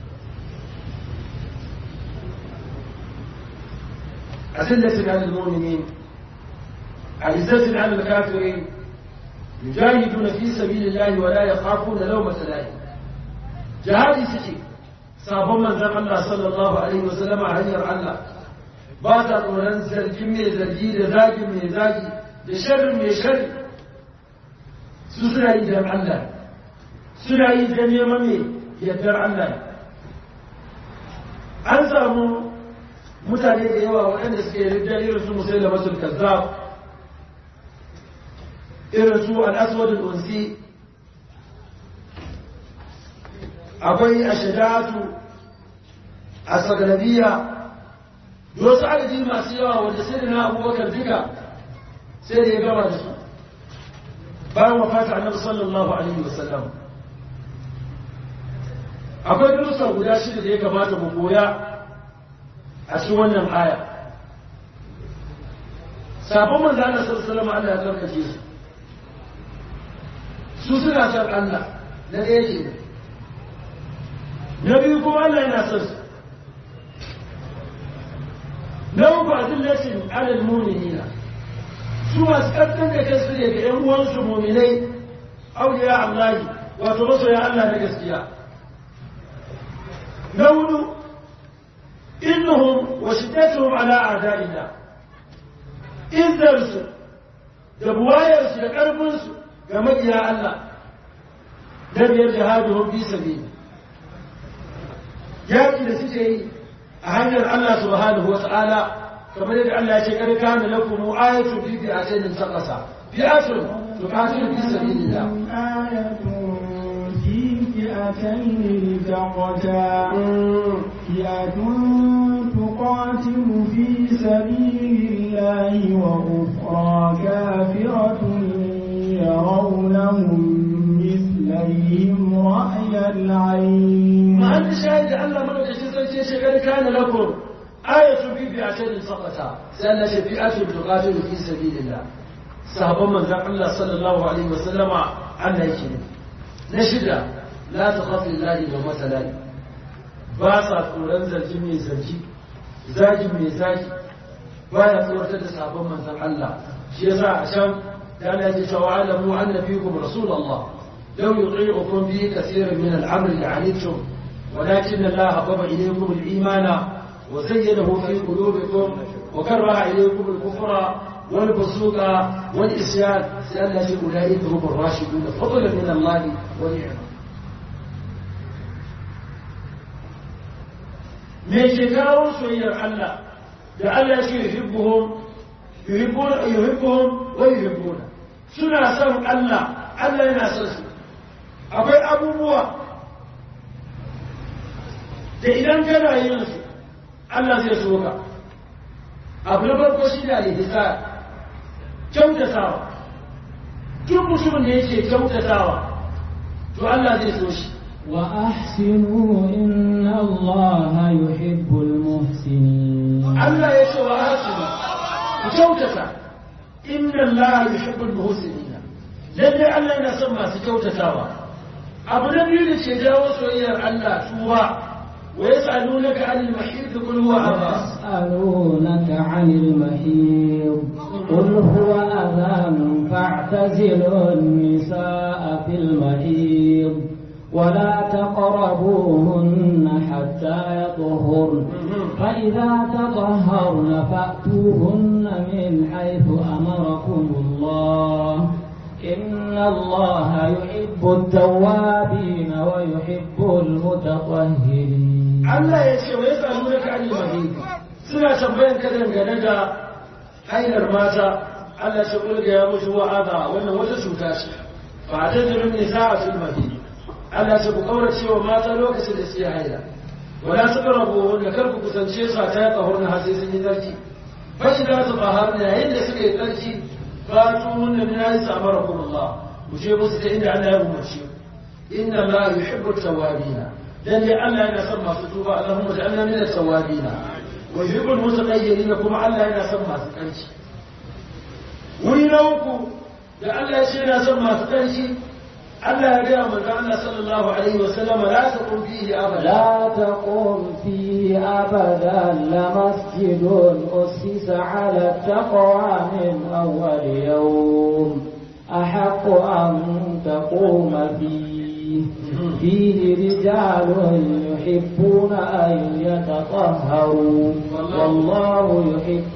أذلة على المؤمنين أعزة على الكافرين يجاهدون في سبيل الله ولا يخافون لومة لائم جهادي سكي sabon manzan Allah sallallahu Alaihi wasallama a hanyar Allah ba ta tsoron zargin mai zargi da zagi mai zagi da sharri mai sharri su suna yi don Allah suna yi don neman mai yardar Allah an samu mutane da yawa waɗanda suke ridda irin su musaila masul kazzab irin su al-aswad al-unsi akwai ashadatu asagalabiya da wasu adadi masu yawa wanda sai da na abubakar duka sai da ya gama da su bayan wafata annabi sallallahu alaihi wasallam akwai darussa guda shida da ya kamata mu koya a cikin wannan aya sabon manzo Allah sallallahu alaihi Allah ya karkace su su suna san Allah na ɗaya ke na biyu kuma Allah yana son su na uku a zillatin alal mu'minina su masu ƙasƙan da kansu ne ga 'yan uwansu muminai auliya Allah wato masoya Allah na gaskiya na hudu إنهم وشدتهم على أعداء الله إن درسوا دبوايرس لقربنس كما يا الله لم جهادهم في سبيل يأتي لسيسي أهنر الله سبحانه وتعالى كما يدعى الله شكرا كان لكم آية في فئتين انتقصا فئة تقاتل في سبيل الله آية في فئتين التقتا فئة تقاتل في سبيل الله وأخرى كافرة يرونهم مثليهم رأي العين ما أنت شاهد أن ملك جزء شكر كان لكم ayatu bi bi'atin saqata sai Allah ya fi'atu tuqatilu fi sabilillah sahabban manzon Allah sallallahu alaihi wasallama Allah yake ne na shida la takhafu lillahi wa masalai ba sa tsoron zargi mai zargi zagi mai zagi ba ya tsoratar da sabon manzon Allah shi yasa a can da Allah ya ce wa alamu anna fiikum rasulullah law yuti'ukum fi kaseerin min al-amri la'anittum ولكن الله حبب إليكم الإيمان وزينه في قلوبكم وكره إليكم الكفر والفسوق والإسيان سأل أولئك هم الراشدون فضلا من الله ونعمه me ke kawo soyayyar Allah da Allah ya ce yuhibbuhum yuhibbuna yuhibbuhum wa yuhibbuna suna son Allah Allah yana son su akwai abubuwa da idan kana yin su Allah zai so ka abu na farko shi da alihisa kyautatawa duk mutumin da yake kyautatawa to Allah zai so shi وأحسنوا إن الله يحب المحسنين Allah ya ce wa hasinu ku kyautata inna Allah yuhibbul muhsinin lalle Allah yana son masu kyautatawa abu na biyu da ke jawo soyayyar Allah tuwa wa yas'alunaka 'anil mahid qul huwa adha يسألونك عن المحيض قل هو أذان فاعتزلوا النساء في المحيض ولا تقربوهن حتى يطهرن فإذا تطهرن فأتوهن من حيث أمركم الله إن الله يحب التوابين ويحب المتطهرين Allah ya ce wa yas'alunaka 'anil mahid suna tambayan ka dangane da hailar mata Allah ya kulga ya musu wa'ada wannan wata cuta ce fa ta jirin nisa'a fil mahid Allah ce ku kaurace wa mata lokacin da suke haila wala taqrabu wanda kar ku kusance su ta ya tsahurna har sai sun yi tsarki fa idza tatahharna yayin da suka yi tsarki fa tunna min aysa amarakum Allah ku je musu ta inda Allah ya umarce inna Allah yuhibbu at-tawwabin dan dai Allah yana son masu tuba Allahumma ja'alna min at-tawwabin wa yuhibbu al-mutatahhirin kuma Allah yana son masu tsarki wuri na uku da Allah ya ce yana son masu tsarki Allah ya gaya manzo Allah sallallahu alaihi wasallam la taqum fihi abada لا تقم فيه أبدا لمسجد أسس على التقوى من أول يوم أحق أن تقوم فيه فيه رجال يحبون أن يتطهروا والله يحب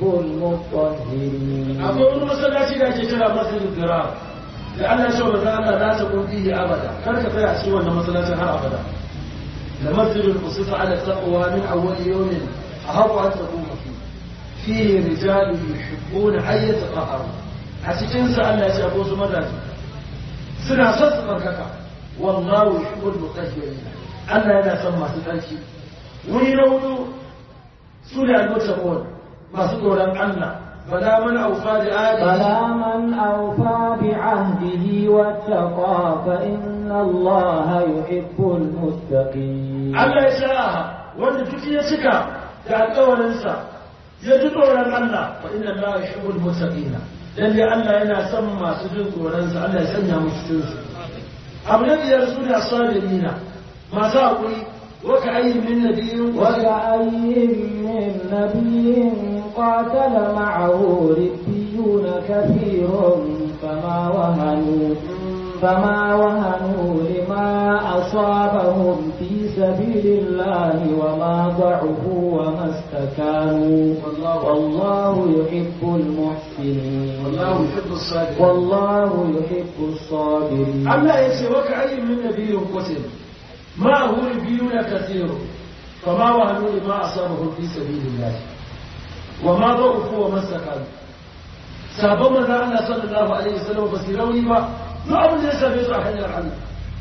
المطهرين akwai wani masallaci da ake kira masjidul dirar da Allah ya ce manzo Allah la taqum fihi abada kar ka tsaya a cikin wannan masallacin har abada da masjidul usifa ala taqwa min awwal yawmin ahabbu an taquma fi fihi rijalun yuhibbuna an yatahharu a cikin sa Allah ya ce akwai su mazaje suna son su barkaka wallahu yuhibbul mutahhirin Allah yana son masu tsarki wuri na hudu su ne al-muttaqun masu tsoron Allah bala man aufa da adi فلا من أوفى بعهده واتقى فإن الله يحب المتقين Allah ya sha'aha wanda duk ya cika da alƙawarinsa ya ji tsoron Allah fa inna Allah yuhibbul muttaqina dan dai Allah yana son masu jin tsoronsa Allah ya sanya mu cikin su abu na biyar su ne asabirina masu haƙuri wa ka ayyin min nabiyyin وكأي من نبي قاتل معه ربيون كثير فما وهنوا فما وهنوا لما أصابهم في سبيل الله وما ضعفوا وما استكانوا والله يحب المحسنين wallahu yuhibbus sabirin والله يحب الصابرين Allah ya ce waka ayyin min nabiyyin qutil ma hu nabiyuna kathiru fama wahanu lima asabahu fi sabilillah wa ma dha'ufu wa masakanu sabon manzon Allah sallallahu alaihi wasallam ba su yi rauni ba duk abin da ya same su a hanyar Allah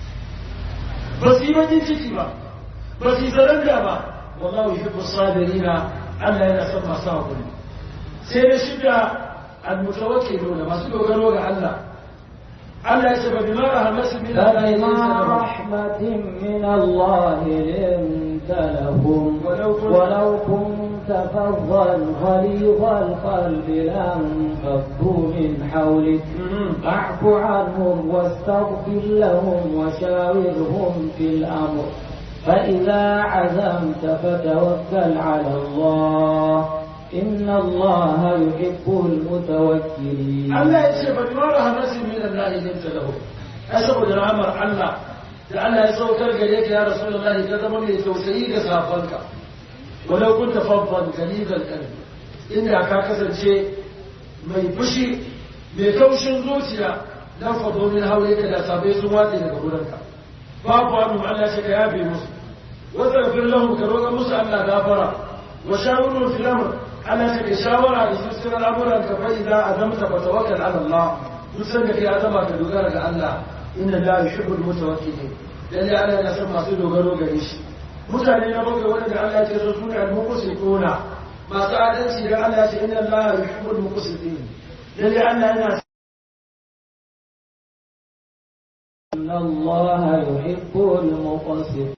ba su yi bakin ciki ba ba su yi zaranda ba wallahu yuhibbu sabirina Allah yana son masu hakuri sai da shida al-mutawakkiluna masu dogaro ga Allah Allah ya ce ba bima rahmatin min Allah ya فبما رحمة من الله لنت لهم ولو كنت فظا غليظ القلب لانفضوا من حولك فاعف عنهم واستغفر لهم وشاورهم في الأمر فإذا عزمت فتوكل على الله إن الله يحب المتوكلين Allah ya ce ba ma rahmatin min Allah linta lahu ai saboda rahmar Allah da Allah ya saukar gare ka ya Rasulullahi ka zama mai tausayi ga safanka walau kunta faddan galizal qalbi inda ka kasance mai fushi mai kaushin zuciya dan fado min haure ka da sabai sun watse daga gurinka babu wani Allah shi ka yafe musu wa zaghfir lahum ka roƙa musu Allah gafara wa shawirhum fil amr Allah shi ka shawara da su cikin al'amuran ka fa idza azamta fa tawakkal ala Allah duk san da kai azama ka dogara ga Allah inna la yuhibbul mutawakkilin lalle Allah yana son masu dogaro gare shi mutane na bakwai wanda Allah ya ce su sune al-muqsituna masu adalci da Allah ya ce inna Allah yuhibbul muqsitin lalle Allah yana إن الله يحب المقسطين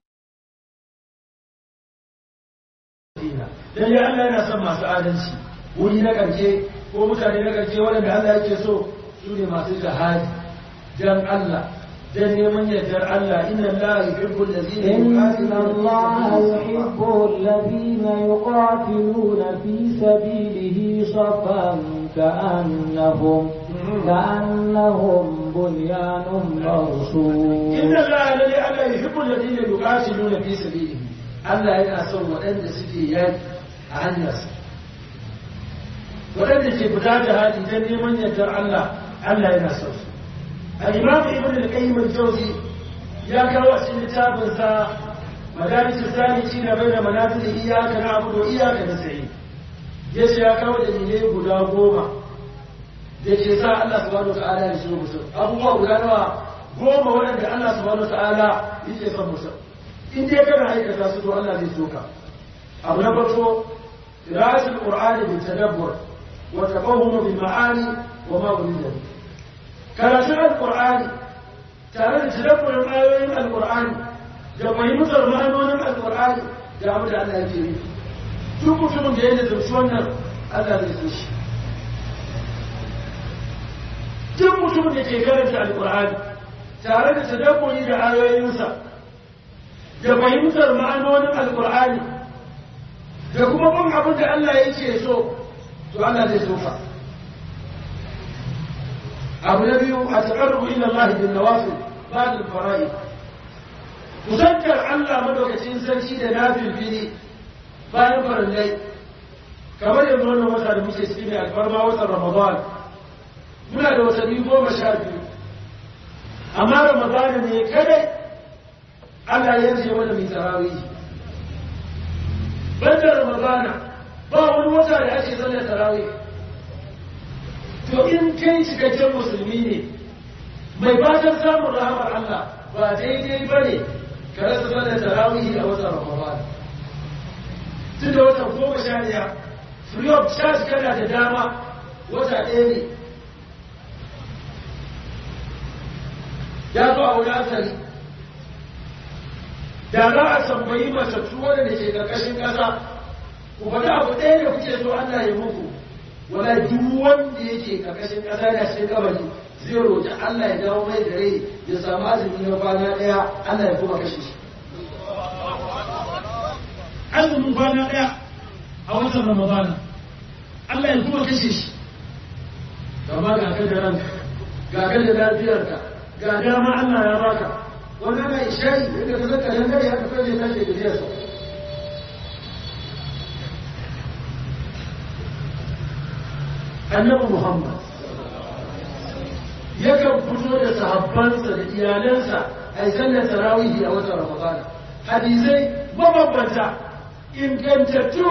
lalle Allah yana son masu adalci wuri na ƙarshe ko mutane na ƙarshe waɗanda Allah yake so su ne masu jihadi dan Allah dan neman yardar Allah inna Allah yuhibbul ladina إن الله يحب الذين يقاتلون في سبيله صفا كأنهم كأنهم بنيان مرصوص inna Allah lalle Allah yuhibbul ladina yuqatiluna fi sabilihi Allah yana son waɗanda suke yaki a hanyarsa waɗanda ke fita jihadi dan neman yardar Allah Allah yana son su الإمام ابن القيم الجوزي يا كروس لتابن سا مدارس السالكين بين منازل إياك نعبد وإياك نستعين yace ya kawo dalilai guda goma da ke sa Allah subhanahu wa ta'ala ya shigo musu abubuwa guda nawa goma waɗanda Allah subhanahu wa ta'ala yake son musu in dai kana aikata su to Allah zai soka abu na farko qira'atul qur'ani bi tadabbur wa tafahum bil ma'ani wa ma urida bihi karatun alkur'ani tare da tadabburin ayoyin alkur'ani da fahimtar ma'anonin alkur'ani da abu da Allah yake nufi duk mutumin da ya nazarci wannan Allah zai so shi duk mutumin da ke karanta alkur'ani tare da tadabburi da ayoyinsa da fahimtar ma'anonin alkur'ani da kuma bin abin da Allah yake so to Allah zai so ka abu na biyu a taƙarrubu ila Allah bin nawafil ba da fara'i kusantar Allah madaukakin sarki da nafil fili bayan farallai kamar yanzu wannan wata da muke ciki ne alfarma watan Ramadan muna da watanni goma sha biyu amma Ramadan ne kadai Allah ya ce mana mai tarawih banda Ramadana ba wani wata da ake sallar tarawih to in kai cikakken musulmi ne mai fatan samun rahamar Allah ba daidai ba ne ka rasa sallar tarawihi a watan Ramadan tun da watan goma sha ɗaya free of charge kana da dama wata ɗaya ne ya zo a wani asali da za a tambayi matattu wanda ke ƙarƙashin ƙasa ku faɗi abu ɗaya da kuke so Allah ya muku wala duk wanda yake karkashin ƙasa da cikin kabari zai roƙi Allah ya dawo mai da rai ya samu azumi na kwana ɗaya Allah ya kuma kashe shi azumin kwana ɗaya a watan Ramadana Allah ya kuma kashe shi gama ga ka da ranka ga ka da lafiyarka ga dama Allah ya baka wannan mai shayi yadda ka zaka nan gari haka kai tashi da jiyarsa annabi Muhammad yakan fito da sahabbansa da iyalansa a yi sallar tarawihi a watan Ramadan hadisai mabambanta ingantattu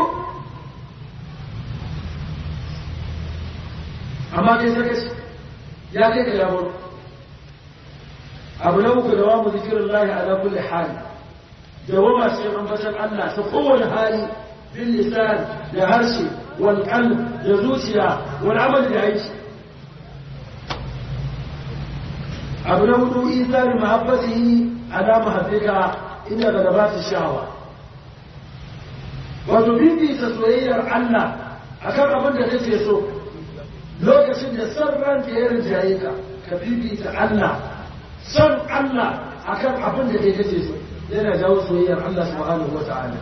amma kai sakaci ya kai ka yawon abu na uku da wamu zikirin lahi ala kulli hali da wama sai ambatan Allah ta kowane hali bin lisan da harshe wal qalb da zuciya wal amal da aiki abu na hudu isari mahabbatihi ala mahabbika inda galabat shawa wato bibita soyayyar Allah akan abin da kake so lokacin da son ranka ya rinjaye ka ka bibita Allah son Allah akan abin da kai kake so yana jawo soyayyar Allah subhanahu wata'ala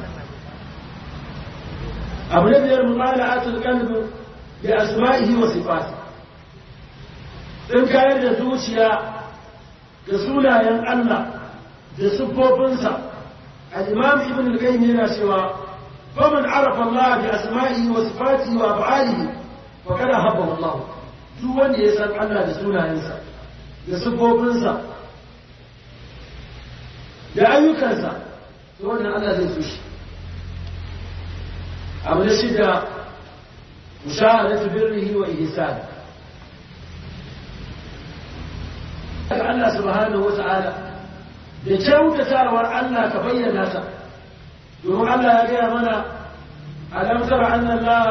abu na biyar mumala'atul qalbi bi asma'ihi wa sifatihi in kayar da zuciya da sunayen Allah da siffofinsa al-imam ibn al-qayyim yana cewa faman arafa Allah bi asma'ihi wa sifatihi wa af'alihi fa kana habba Allah duk wanda ya san Allah da sunayensa da siffofinsa da ayyukansa to wannan Allah zai so shi abu na shida mushahadatu birrihi wa ihsanihi daga Allah subhanahu wata'ala da kyautatawar Allah ka bayyana ta domin Allah ya gaya mana alam tara anna Allah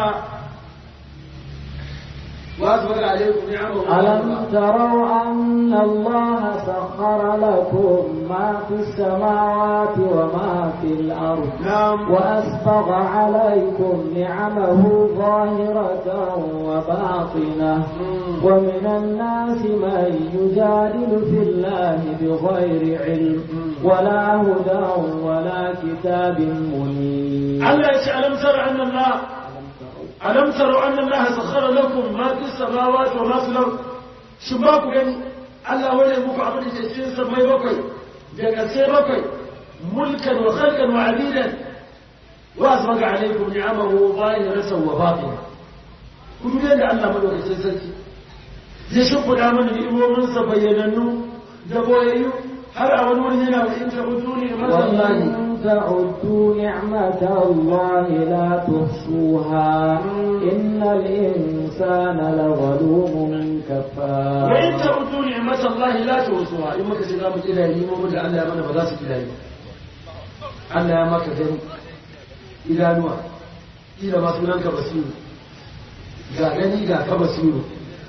وأسبغ عليكم نعمه ألم تروا أن الله سخر لكم ما في السماوات وما في الأرض نعم وأسبغ عليكم نعمه ظاهرة وباطنة ومن الناس من يجادل في الله بغير علم ولا هدى ولا كتاب منير Allah ya ce alam tara anna Allah alam tara anna Allah sakhara lakum ma fi samawati wa ma fi al-ard shi ba ku gani Allah wani muku abin da ke cikin samai bakwai da kasai bakwai mulkan wa khalqan wa abidan wa asbaga alaikum ni'amahu zahiratan wa batina ku dubi da Allah madaukakin sarki zai shimfiɗa mana ni'imominsa bayyanannu da boyayyu har a wani wuri yana wa in tabutu ne masallahi وإن تعدوا نعمة الله لا تحصوها إن الإنسان لظلوم كفار وإن تعدوا نعمة الله لا تحصوها إما كسي زامو إلهي مو من الله من بذاس إلهي Allah ya maka gani idanuwa ila ma sunanka basiru ga gani ga ka basiru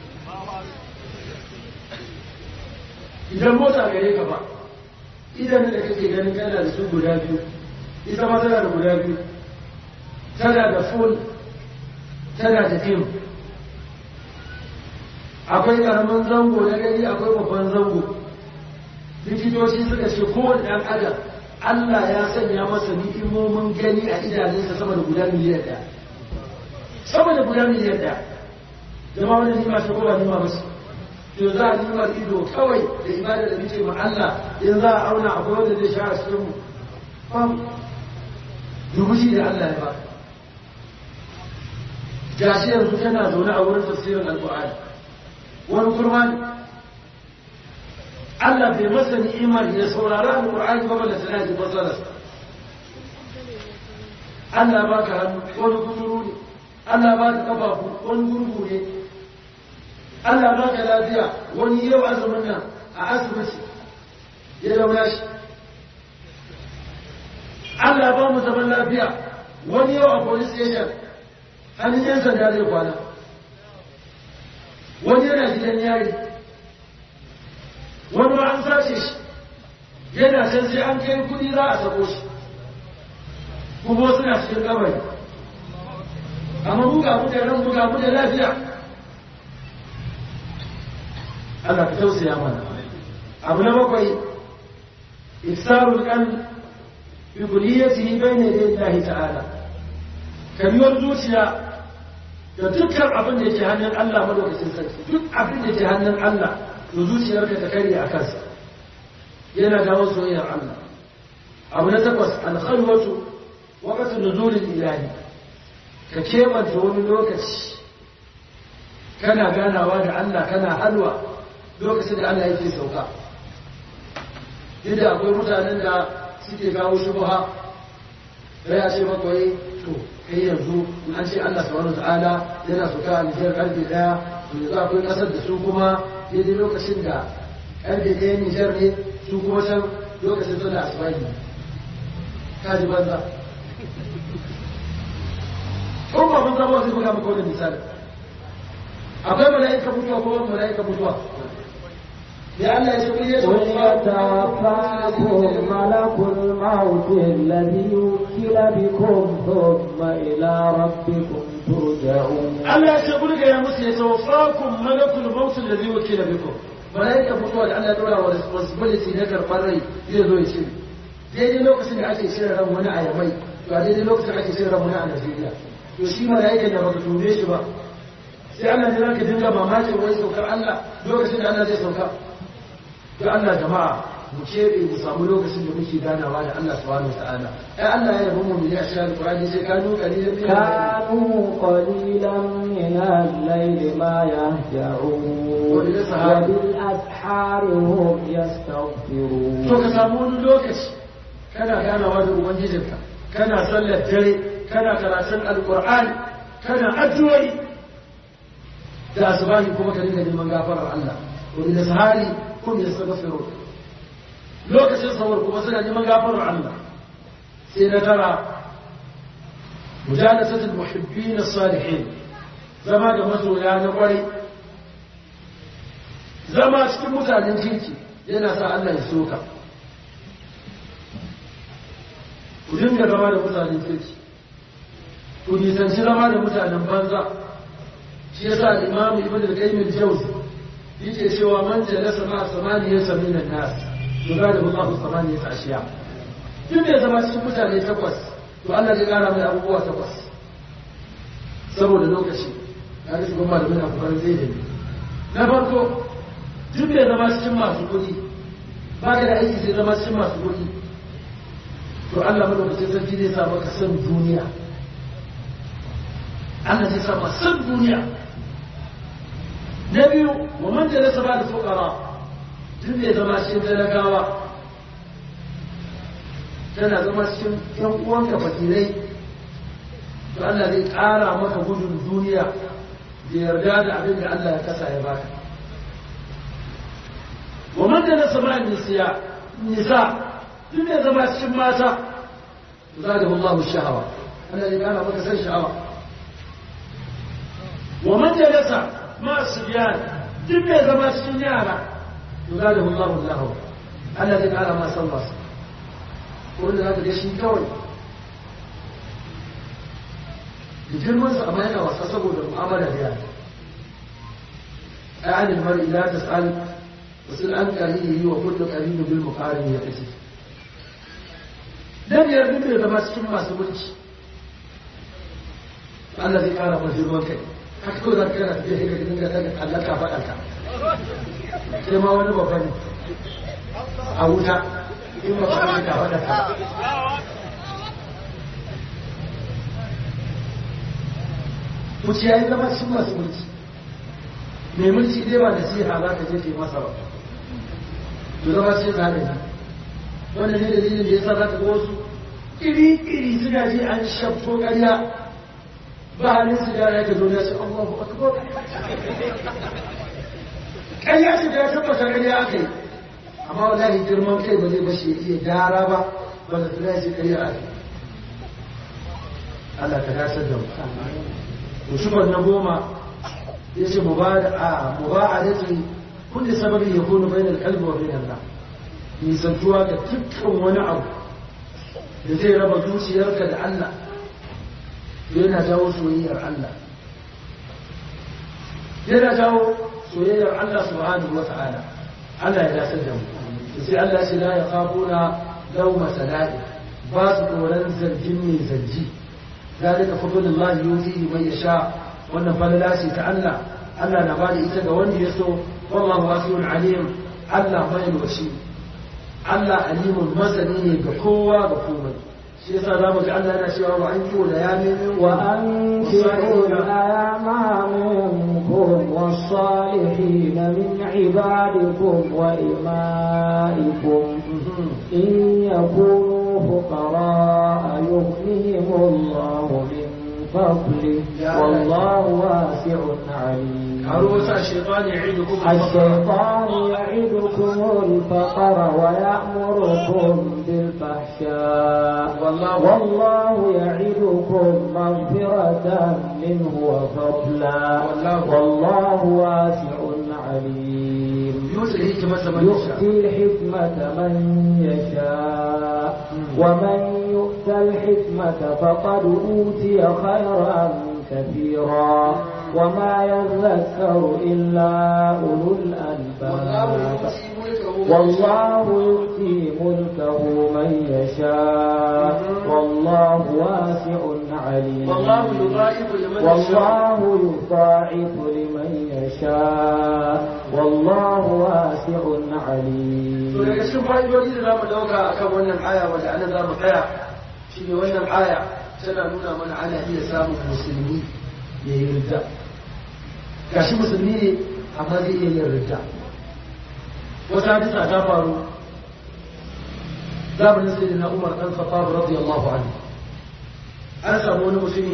idan mota gare ka ba idan da kake ganin kana da su guda biyu ita ma tana da guda biyu tana da full tana da dim akwai karamin zango na gani akwai babban zango likitoci suka ce kowane ɗan adam Allah ya sanya masa ni'imomin gani a idanunsa sama da guda miliyan ɗaya sama da guda miliyan ɗaya jama'a wani nima ta kowa nima ba su to za a nimar ido kawai da ibada da muke ma Allah in za a auna akwai wanda zai sha a cikin mu fam dubushi da Allah ya ba gashi yanzu kana zaune a wurin tafsirin alƙur'ani wani kurma ne Allah bai masa ni'imar ya saurari alƙur'ani ba balla sana ji matsalar Allah ba ka hannu wani kuturu ne Allah ba ka kafafu wani gurgu ne Allah ba ka lafiya wani yau azumin nan a asibiti ya daura shi Allah ba mu zaman lafiya wani yau a police station hannun yan sanda zai kwana wani yana gidan yari wani ma an sace shi yana can sai an kai kudi za a sako shi kuma suna cikin kabari amma buga mu da ran buga mu da lafiya Allah ka tausaya mana abu na bakwai ifsarul qalb bi kulliyatihi bayna yaday Allah ta'ala kamiyar zuciya da dukkan abin da yake hannun Allah madaukakin sarki duk abin da yake hannun Allah to zuciyarka ta kare a kansa yana dawo soyayyar Allah abu na takwas al-khalwatu waqtu nuzulil ilahi ka kebanta wani lokaci kana ganawa da Allah kana halwa lokacin da Allah yake sauka yadda akwai mutanen da suke kawo shubha da ya ce makwai to kai yanzu in an ce Allah subhanahu ta'ala yana sauka a Nijar karfe daya to yanzu akwai kasar da su kuma daidai lokacin da karfe daya Nijar ne su kuma can lokacin sallah asubahi ka ji banza ko ba mun zama zai buga maka wani misali akwai mala'ika mutuwa ko wani mala'ika mutuwa ya Allah ya ce kun yi قل يتوفاكم ملك الموت الذي وكل بكم ثم إلى ربكم ترجعون Allah ya ce kun ga ya musu ya tawaffakum malakul maut alladhi wakila bikum malaika mutuwa da Allah ya dora wa responsibility na karɓar rai zai zo ya ce daidai lokacin da ake shirin ran wani a yamai to a daidai lokacin ake shirin ran wani a Najeriya to shi malaika da baka tube shi ba sai Allah ya ranka dinga mamakin wai saukar Allah lokacin da Allah zai sauka to Allah jama'a mu keɓe mu samu lokacin da muke ganawa da Allah subhanahu wa ta'ala ai Allah ya yabo mu ne a cikin Qur'ani sai kanu qalilan min كانوا قليلا من الليل ما يهجعون وبالأسحار هم يستغفرون to ka samu wani lokaci kana ganawa da ubangijinka kana sallar dare kana karatun alqur'ani kana addu'o'i da asubahi kuma ka dinga neman gafarar Allah wa bil sahari kun yastaghfirun lokacin sahur kuma suna neman gafarar Allah sai na tara mujalasatul muhibbin as-salihin zama da masoya na kwarai zama cikin mutanen kirki yana sa Allah ya soka ku dinga zama da mutanen kirki ku nisanci zama da mutanen banza shi yasa imam ibn al-qayyim al-jawzi yake cewa man jalasa ma samaniyata min an-nas yugadibu Allahu samaniyata ashiya duk da zama cikin mutane takwas to Allah zai kara mai abubuwa takwas saboda lokaci ya ga shugaban malamin a kubarin zai da na farko duk da zama cikin masu kuɗi ba ka da aiki sai zama cikin masu kuɗi to Allah madaukakin sarki zai sa maka san duniya Allah zai sa maka san duniya na biyu wa man jalasa ba da fuqara duk da zama cikin talakawa tana zama cikin yan uwanka fakirai to Allah zai ƙara maka gudun duniya da yarda da abin da Allah ya kasa ya baka wa man da sama nisiya nisa duk da zama cikin mata to za da Allah shahawa Allah zai ƙara maka san sha'awa wa man da nasa ma sibiyan duk da zama cikin yara to za da Allah lahu Allah zai ƙara ma san wasu wanda za ka ga shi kawai da girmansa amma yana wasa saboda mu'amala da yara ai anil mar'i la tas'al wasul an qarinihi wa kullu qarin bil muqarin ya tace dan yar duk da zama cikin masu mulki Allah zai kara masa girman kai haka ko za ka kana tafiya sai ka dinga daga Allah ka faɗa ka sai ma wani babba ne a wuta in ba ka ka faɗa ka Muci ya yi zama cikin masu mulki. Mai mulki dai ba da siha za ka je ke masa ba. To zama cikin zaɓe ne. Wannan ne dalilin da ya sa za ka ga wasu iri-iri suna je an shafto ƙarya ba halin su da ya ka zo ya ce Allahu Akbar. Ƙarya ce da ya tabbata ƙarya aka yi. Amma wallahi girman kai ba zai bashi ya iya gyara ba ba da tsira shi ƙarya aka yi. Allah ka dasar da mu. وشكر نبوما يجي مباعدة كل سبب يكون بين القلب وبين الله nisantuwa ga dukkan wani abu da zai raba zuciyarka da Allah yana jawo soyayyar Allah yana jawo soyayyar Allah subhanahu wa ta'ala Allah ya dasar da mu sai Allah shi la ya kafuna lauma sala'i ba su tsoron zargin mai zargi ذلك فضل الله يؤتيه من يشاء wannan falala ce ta Allah Allah na bada ita ga wanda ya so wallahu wasi'un alim Allah mai washi Allah alimun masani ne ga kowa ga komai shi yasa zamu ga Allah yana cewa wa an kiwo da ya nemi wa an kiwo da ayama minkum was-salihin min ibadikum wa imaikum in yakunu فقراء يغنيهم الله من فضله والله واسع عليم الشيطان يعيدكم الشيطان يعدكم الفقر ويأمركم بالفحشاء والله, والله يعدكم مغفرة منه وفضلا والله, والله واسع عليم yuti hikmata man yasha يؤتي الحكمة من يشاء ومن يؤت الحكمة فقد أوتي خيرا كثيرا وما يذكر إلا أولو الألباب والله يؤتي ملكه من يشاء والله واسع عليم والله يضاعف لمن يشاء والله يضاعف لمن يشاء والله واسع عليم to daga cikin fa'idodi da zamu dauka akan wannan aya wanda ana za mu tsaya shine wannan aya tana nuna mana ana iya samun musulmi ya yi ridda gashi musulmi ne amma zai iya yin ridda wata hadisa ta faru zamanin sai na umar dan khattab radiyallahu anhu an samu wani mutumi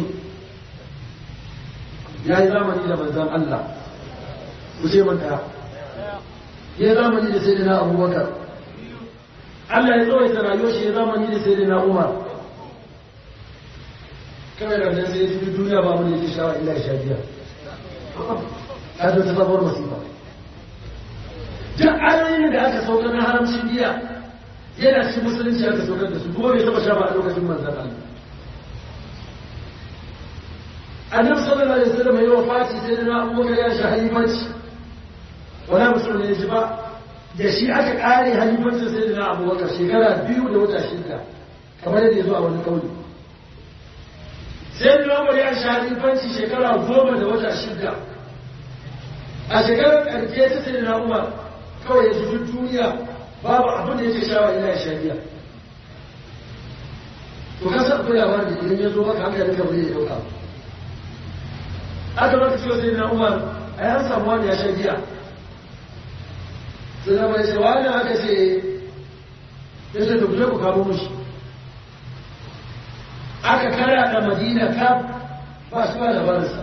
ya yi zamani da manzon Allah ku ce man daya ya zamani da sayyidina abubakar Allah ya tsawaita rayuwar shi ya zamani da sayyidina umar kawai da nan sai ya fi duniya ba mun yake shawa illa ya sha biya ka zo ta sabuwar masifa duk ayoyin da aka saukar na haramcin biya yana cikin musulunci aka saukar da su kuma bai taba sha ba a lokacin manzan Allah annabi sallallahu alaihi wasallam ya wafati sai na abubakar ya sha halifanci wala musulmi ne ji ba da shi aka kare halifancin sai na abubakar shekara biyu da wata shida kamar yadda ya zo a wani kauli sai da umar ya sha halifanci shekara goma da wata shida a shekarar ƙarfe ta sai na umar kawai ya zubi duniya babu abin da yake shawa ila ya shagiya to ka san akwai labarin da idan ya zo maka haka duka bai ya dauka aka maka cewa sai na umar a yan samu wani ya shagiya sai na bai sai wani aka ce ya ce da kuje ku kamo mushi aka kara da madina kaf ba su ba labarinsa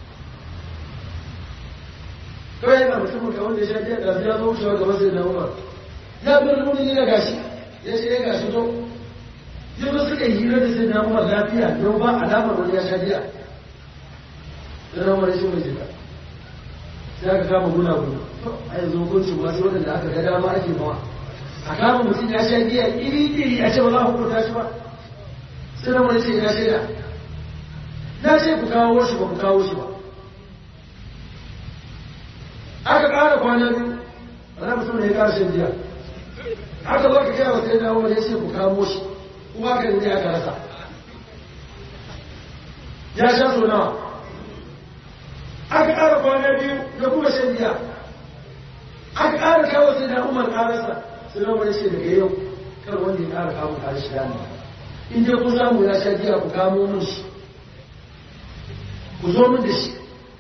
kawai yana mutumin ka wanda ya sha biya da ya zo wucewa gaban sai na umar ya bar nuni ne gashi ya ce ya gashi to yanzu suka yi hira da sai na umar lafiya don ba alamar wani ya sha biya sai na umar ya ce mai jika sai aka kama guna guna a yanzu hukuncin masu waɗanda aka ga dama ake mawa a kama mutum ya sha biya iri iri a ce ba za a hukunta shi ba sai na umar ya ce ina shaida na ce ku kawo shi ba ku kawo shi ba aka ƙara kwana biyu wani mutum ne ya ƙara shan biya aka zo ka gaya wa sai na umar ya ce ku kamo shi kuma aka yi aka rasa ya sha so nawa aka ƙara kwana biyu da kuma shan biya aka ƙara kawo sai na umar ƙararsa sai na umar ya ce daga yau kar wanda ya ƙara kawo ƙarar shi dama in dai kun samu ya sha biya ku kamo mun shi ku zo min da shi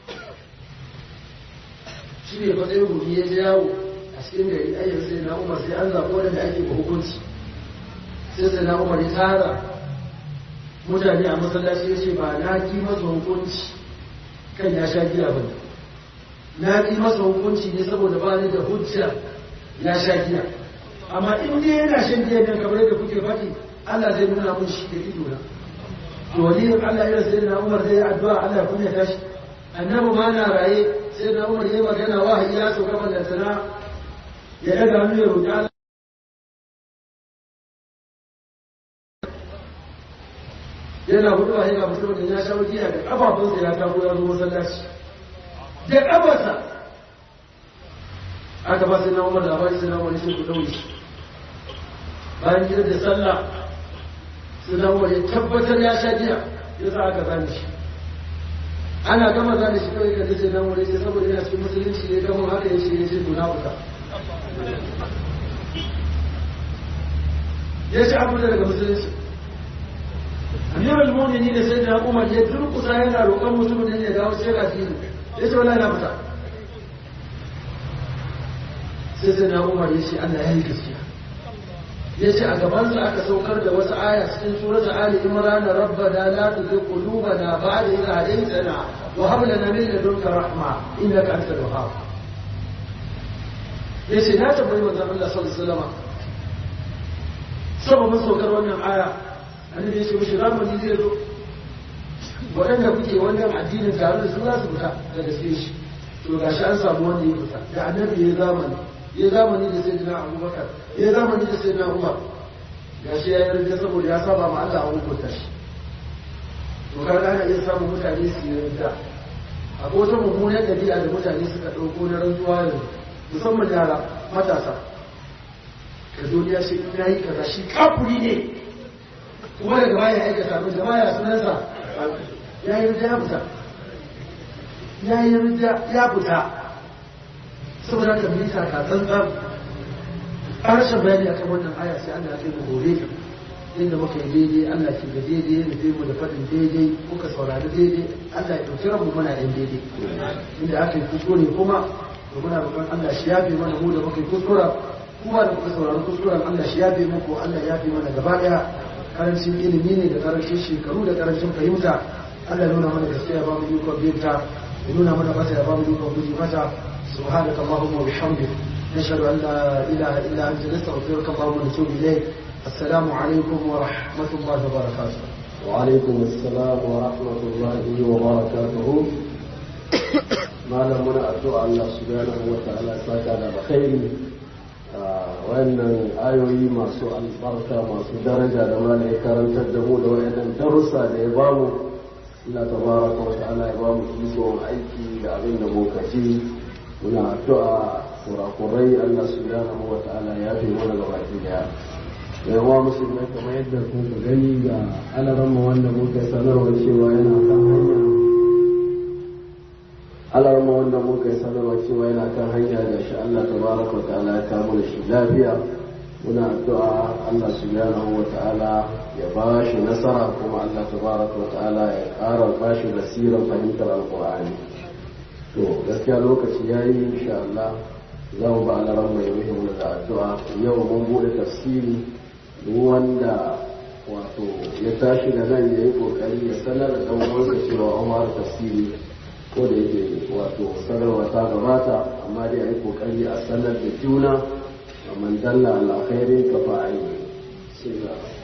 shi ne fa ɗaya gobe ya jawo a cikin gari ayyar sai na umar sai an zaɓi waɗanda ake ba hukunci sai sai na umar ya tara mutane a masallaci ya ce ba na ki masa hukunci kan ya sha giya ba na ki masa hukunci ne saboda ba ni da hujja ya sha giya amma in dai yana shan giya ne kamar yadda kuke faɗi Allah zai nuna mun shi da ido na to waliyin Allah irin sai na umar zai yi addu'a Allah ya kunya tashi annabi ma na raye sai na umar yi magana wahayi ya so kamar da sana ya daga hannu ya roƙi Allah yana hudu a yana mutum da ya sha wajiya da kafafunsa ya kamo ya zo masallaci da kafarsa aka ba sai na umar labari sai na umar sai ku daure shi bayan gidan da sallah sai na umar ya tabbatar ya sha jiya ya sa aka zane shi ana gama zane shi kawai ka sai nan wuri sai saboda yana cikin musulunci ya gama haka ya ce ya ce to na fita ya ce abu daga musulunci amirul mu'mini ne sai da umar ya durkusa yana roƙon mutumin da ya dawo sai ga dini ya ce wallahi na fita sai sai na umar ya ce Allah ya yi gaskiya ya ce a gabansa aka saukar da wasu aya cikin surat Ali Imran rabbana la tuzigh qulubana ba'da idh hadaytana wa hab lana min ladunka rahma innaka antal wahhab ya ce na tabbai manzon Allah sallallahu alaihi wasallam sababin saukar wannan aya annabi ya ce mishi zamani zai zo waɗanda kuke wannan addinin tare da su za su fita da gaske shi to gashi an samu wanda ya fita da annabi ya zamani ya zamani da sai dina abubakar ya zamani da sai dina umar ga shi ya yi rinda saboda ya saba ma Allah a hukunta shi to kaga ana iya samun mutane su yi rinda akwai wata mummunan ɗabi'a da mutane suka ɗauko na rantsuwa yanzu musamman yara matasa ka zo ya shi ya yi kaza shi kafuri ne kuma daga baya aikata abin da baya sunansa ya yi rinda ya fita ya yi rinda ya fita saboda ka bisa ka tsantsan harshen bayani akan wannan aya sai Allah ya mu gobe inda muka yi daidai Allah ke ga daidai ya nufi mu da faɗin daidai muka saurari daidai Allah ya ɗauki ranmu muna ɗan daidai inda aka yi kuskure kuma to muna roƙon Allah shi yafe mana mu da muka yi kuskura kuma da muka saurari kuskuren Allah shi yafe muku Allah ya yafe mana gaba ɗaya karancin ilimi ne da karancin shekaru da karancin fahimta Allah ya nuna mana gaskiya ya ba mu ikon binta ya nuna mana mata ya ba mu ikon guji mata سبحانك اللهم وبحمدك نشهد أن لا إله إلا أنت نستغفرك اللهم ونتوب إليك السلام عليكم ورحمة الله وبركاته وعليكم السلام ورحمة الله وبركاته ما لم أدعو الله سبحانه وتعالى ساكا على خير wannan ayoyi masu albarka masu daraja da mana ya karantar da mu da wayannan darussa da ya bamu Allah tabaraka wa ta'ala ya bamu ikon aiki da abin da muka ji muna addu'a kurakurai Allah subhanahu wa ta'ala ya fi mana gaba ki daya yawa musulmai kamar yadda kuka gani ga alaramma wanda muka sanarwa cewa yana kan hanya alarma wanda muka yi sanarwa cewa yana kan hanya da shi Allah tabaraka wa ta'ala ya kamo da shi lafiya muna addu'a Allah subhanahu wa ta'ala ya ba shi nasara kuma Allah tabaraka wa ta'ala ya ƙara ba shi basirar fahimtar alƙur'ani to gaskiya lokaci ya yi insha Allah za mu ba alaran mai muhimmin da addu'a yau mun bude tafsiri duk wanda wato ya tashi da nan ya yi kokari ya sanar da dan uwansa cewa an fara tafsiri ko da yake wato sanarwa ta gabata amma dai a yi kokari a sanar da juna man dalla ala khairin ka fa'ali sai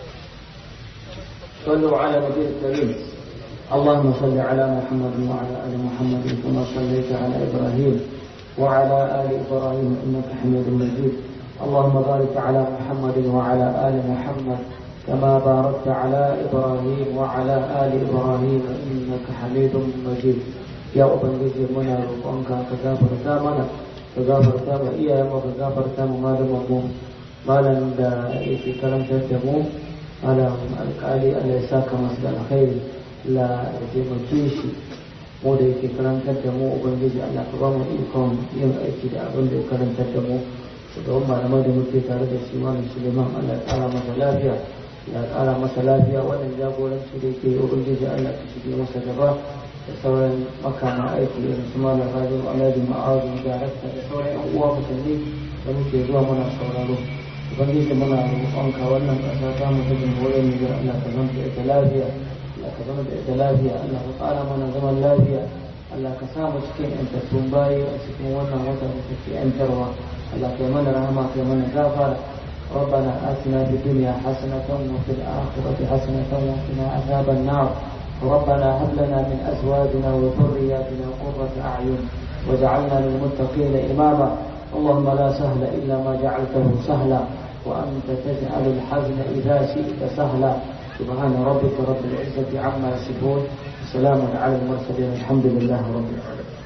صلوا على النبي الكريم اللهم صل على محمد وعلى ال محمد كما صليت على ابراهيم وعلى ال ابراهيم انك حميد مجيد اللهم بارك على محمد وعلى ال محمد كما باركت على ابراهيم وعلى ال ابراهيم انك حميد مجيد يا ubangiji muna roƙonka ka gafarta mana ka gafarta ma iyayenmu ka gafarta ma malamanmu malam da yake karantar da mu malam alƙali Allah ya saka masa da alkhairi la ya taimake shi mu da yake karantar da mu ubangiji Allah ka ba mu ikon yin aiki da abin da ya karantar da mu shugaban malamai da muke tare da shi malam Suleiman Allah ya ƙara masa lafiya ya ƙara masa lafiya wannan jagoranci da yake ubangiji Allah ka shige masa gaba da sauran makama aiki irin su malam Rajin Alhaji Ma'azu darakta da sauran yan uwa musulmi da muke zuwa muna sauraro ubangiji muna roƙonka wannan ƙasa ta mu ta jamhuriyar Nijar Allah ka zama da ita lafiya Allah ka zama da ita lafiya Allah ka ƙara mana zaman lafiya Allah ka sa mu cikin yantattun bayi a cikin wannan wata da take yantarwa Allah ka yi mana rahama ka yi mana gafara ربنا آتنا في الدنيا حسنة وفي الآخرة حسنة وقنا عذاب النار ربنا هب لنا من أزواجنا وذرياتنا قرة أعين واجعلنا للمتقين إماما اللهم لا سهل إلا ما جعلته سهلا وأنت تجعل الحزن إذا شئت سهلا سبحان ربك رب العزة عما يصفون سلام على المرسلين الحمد لله رب العالمين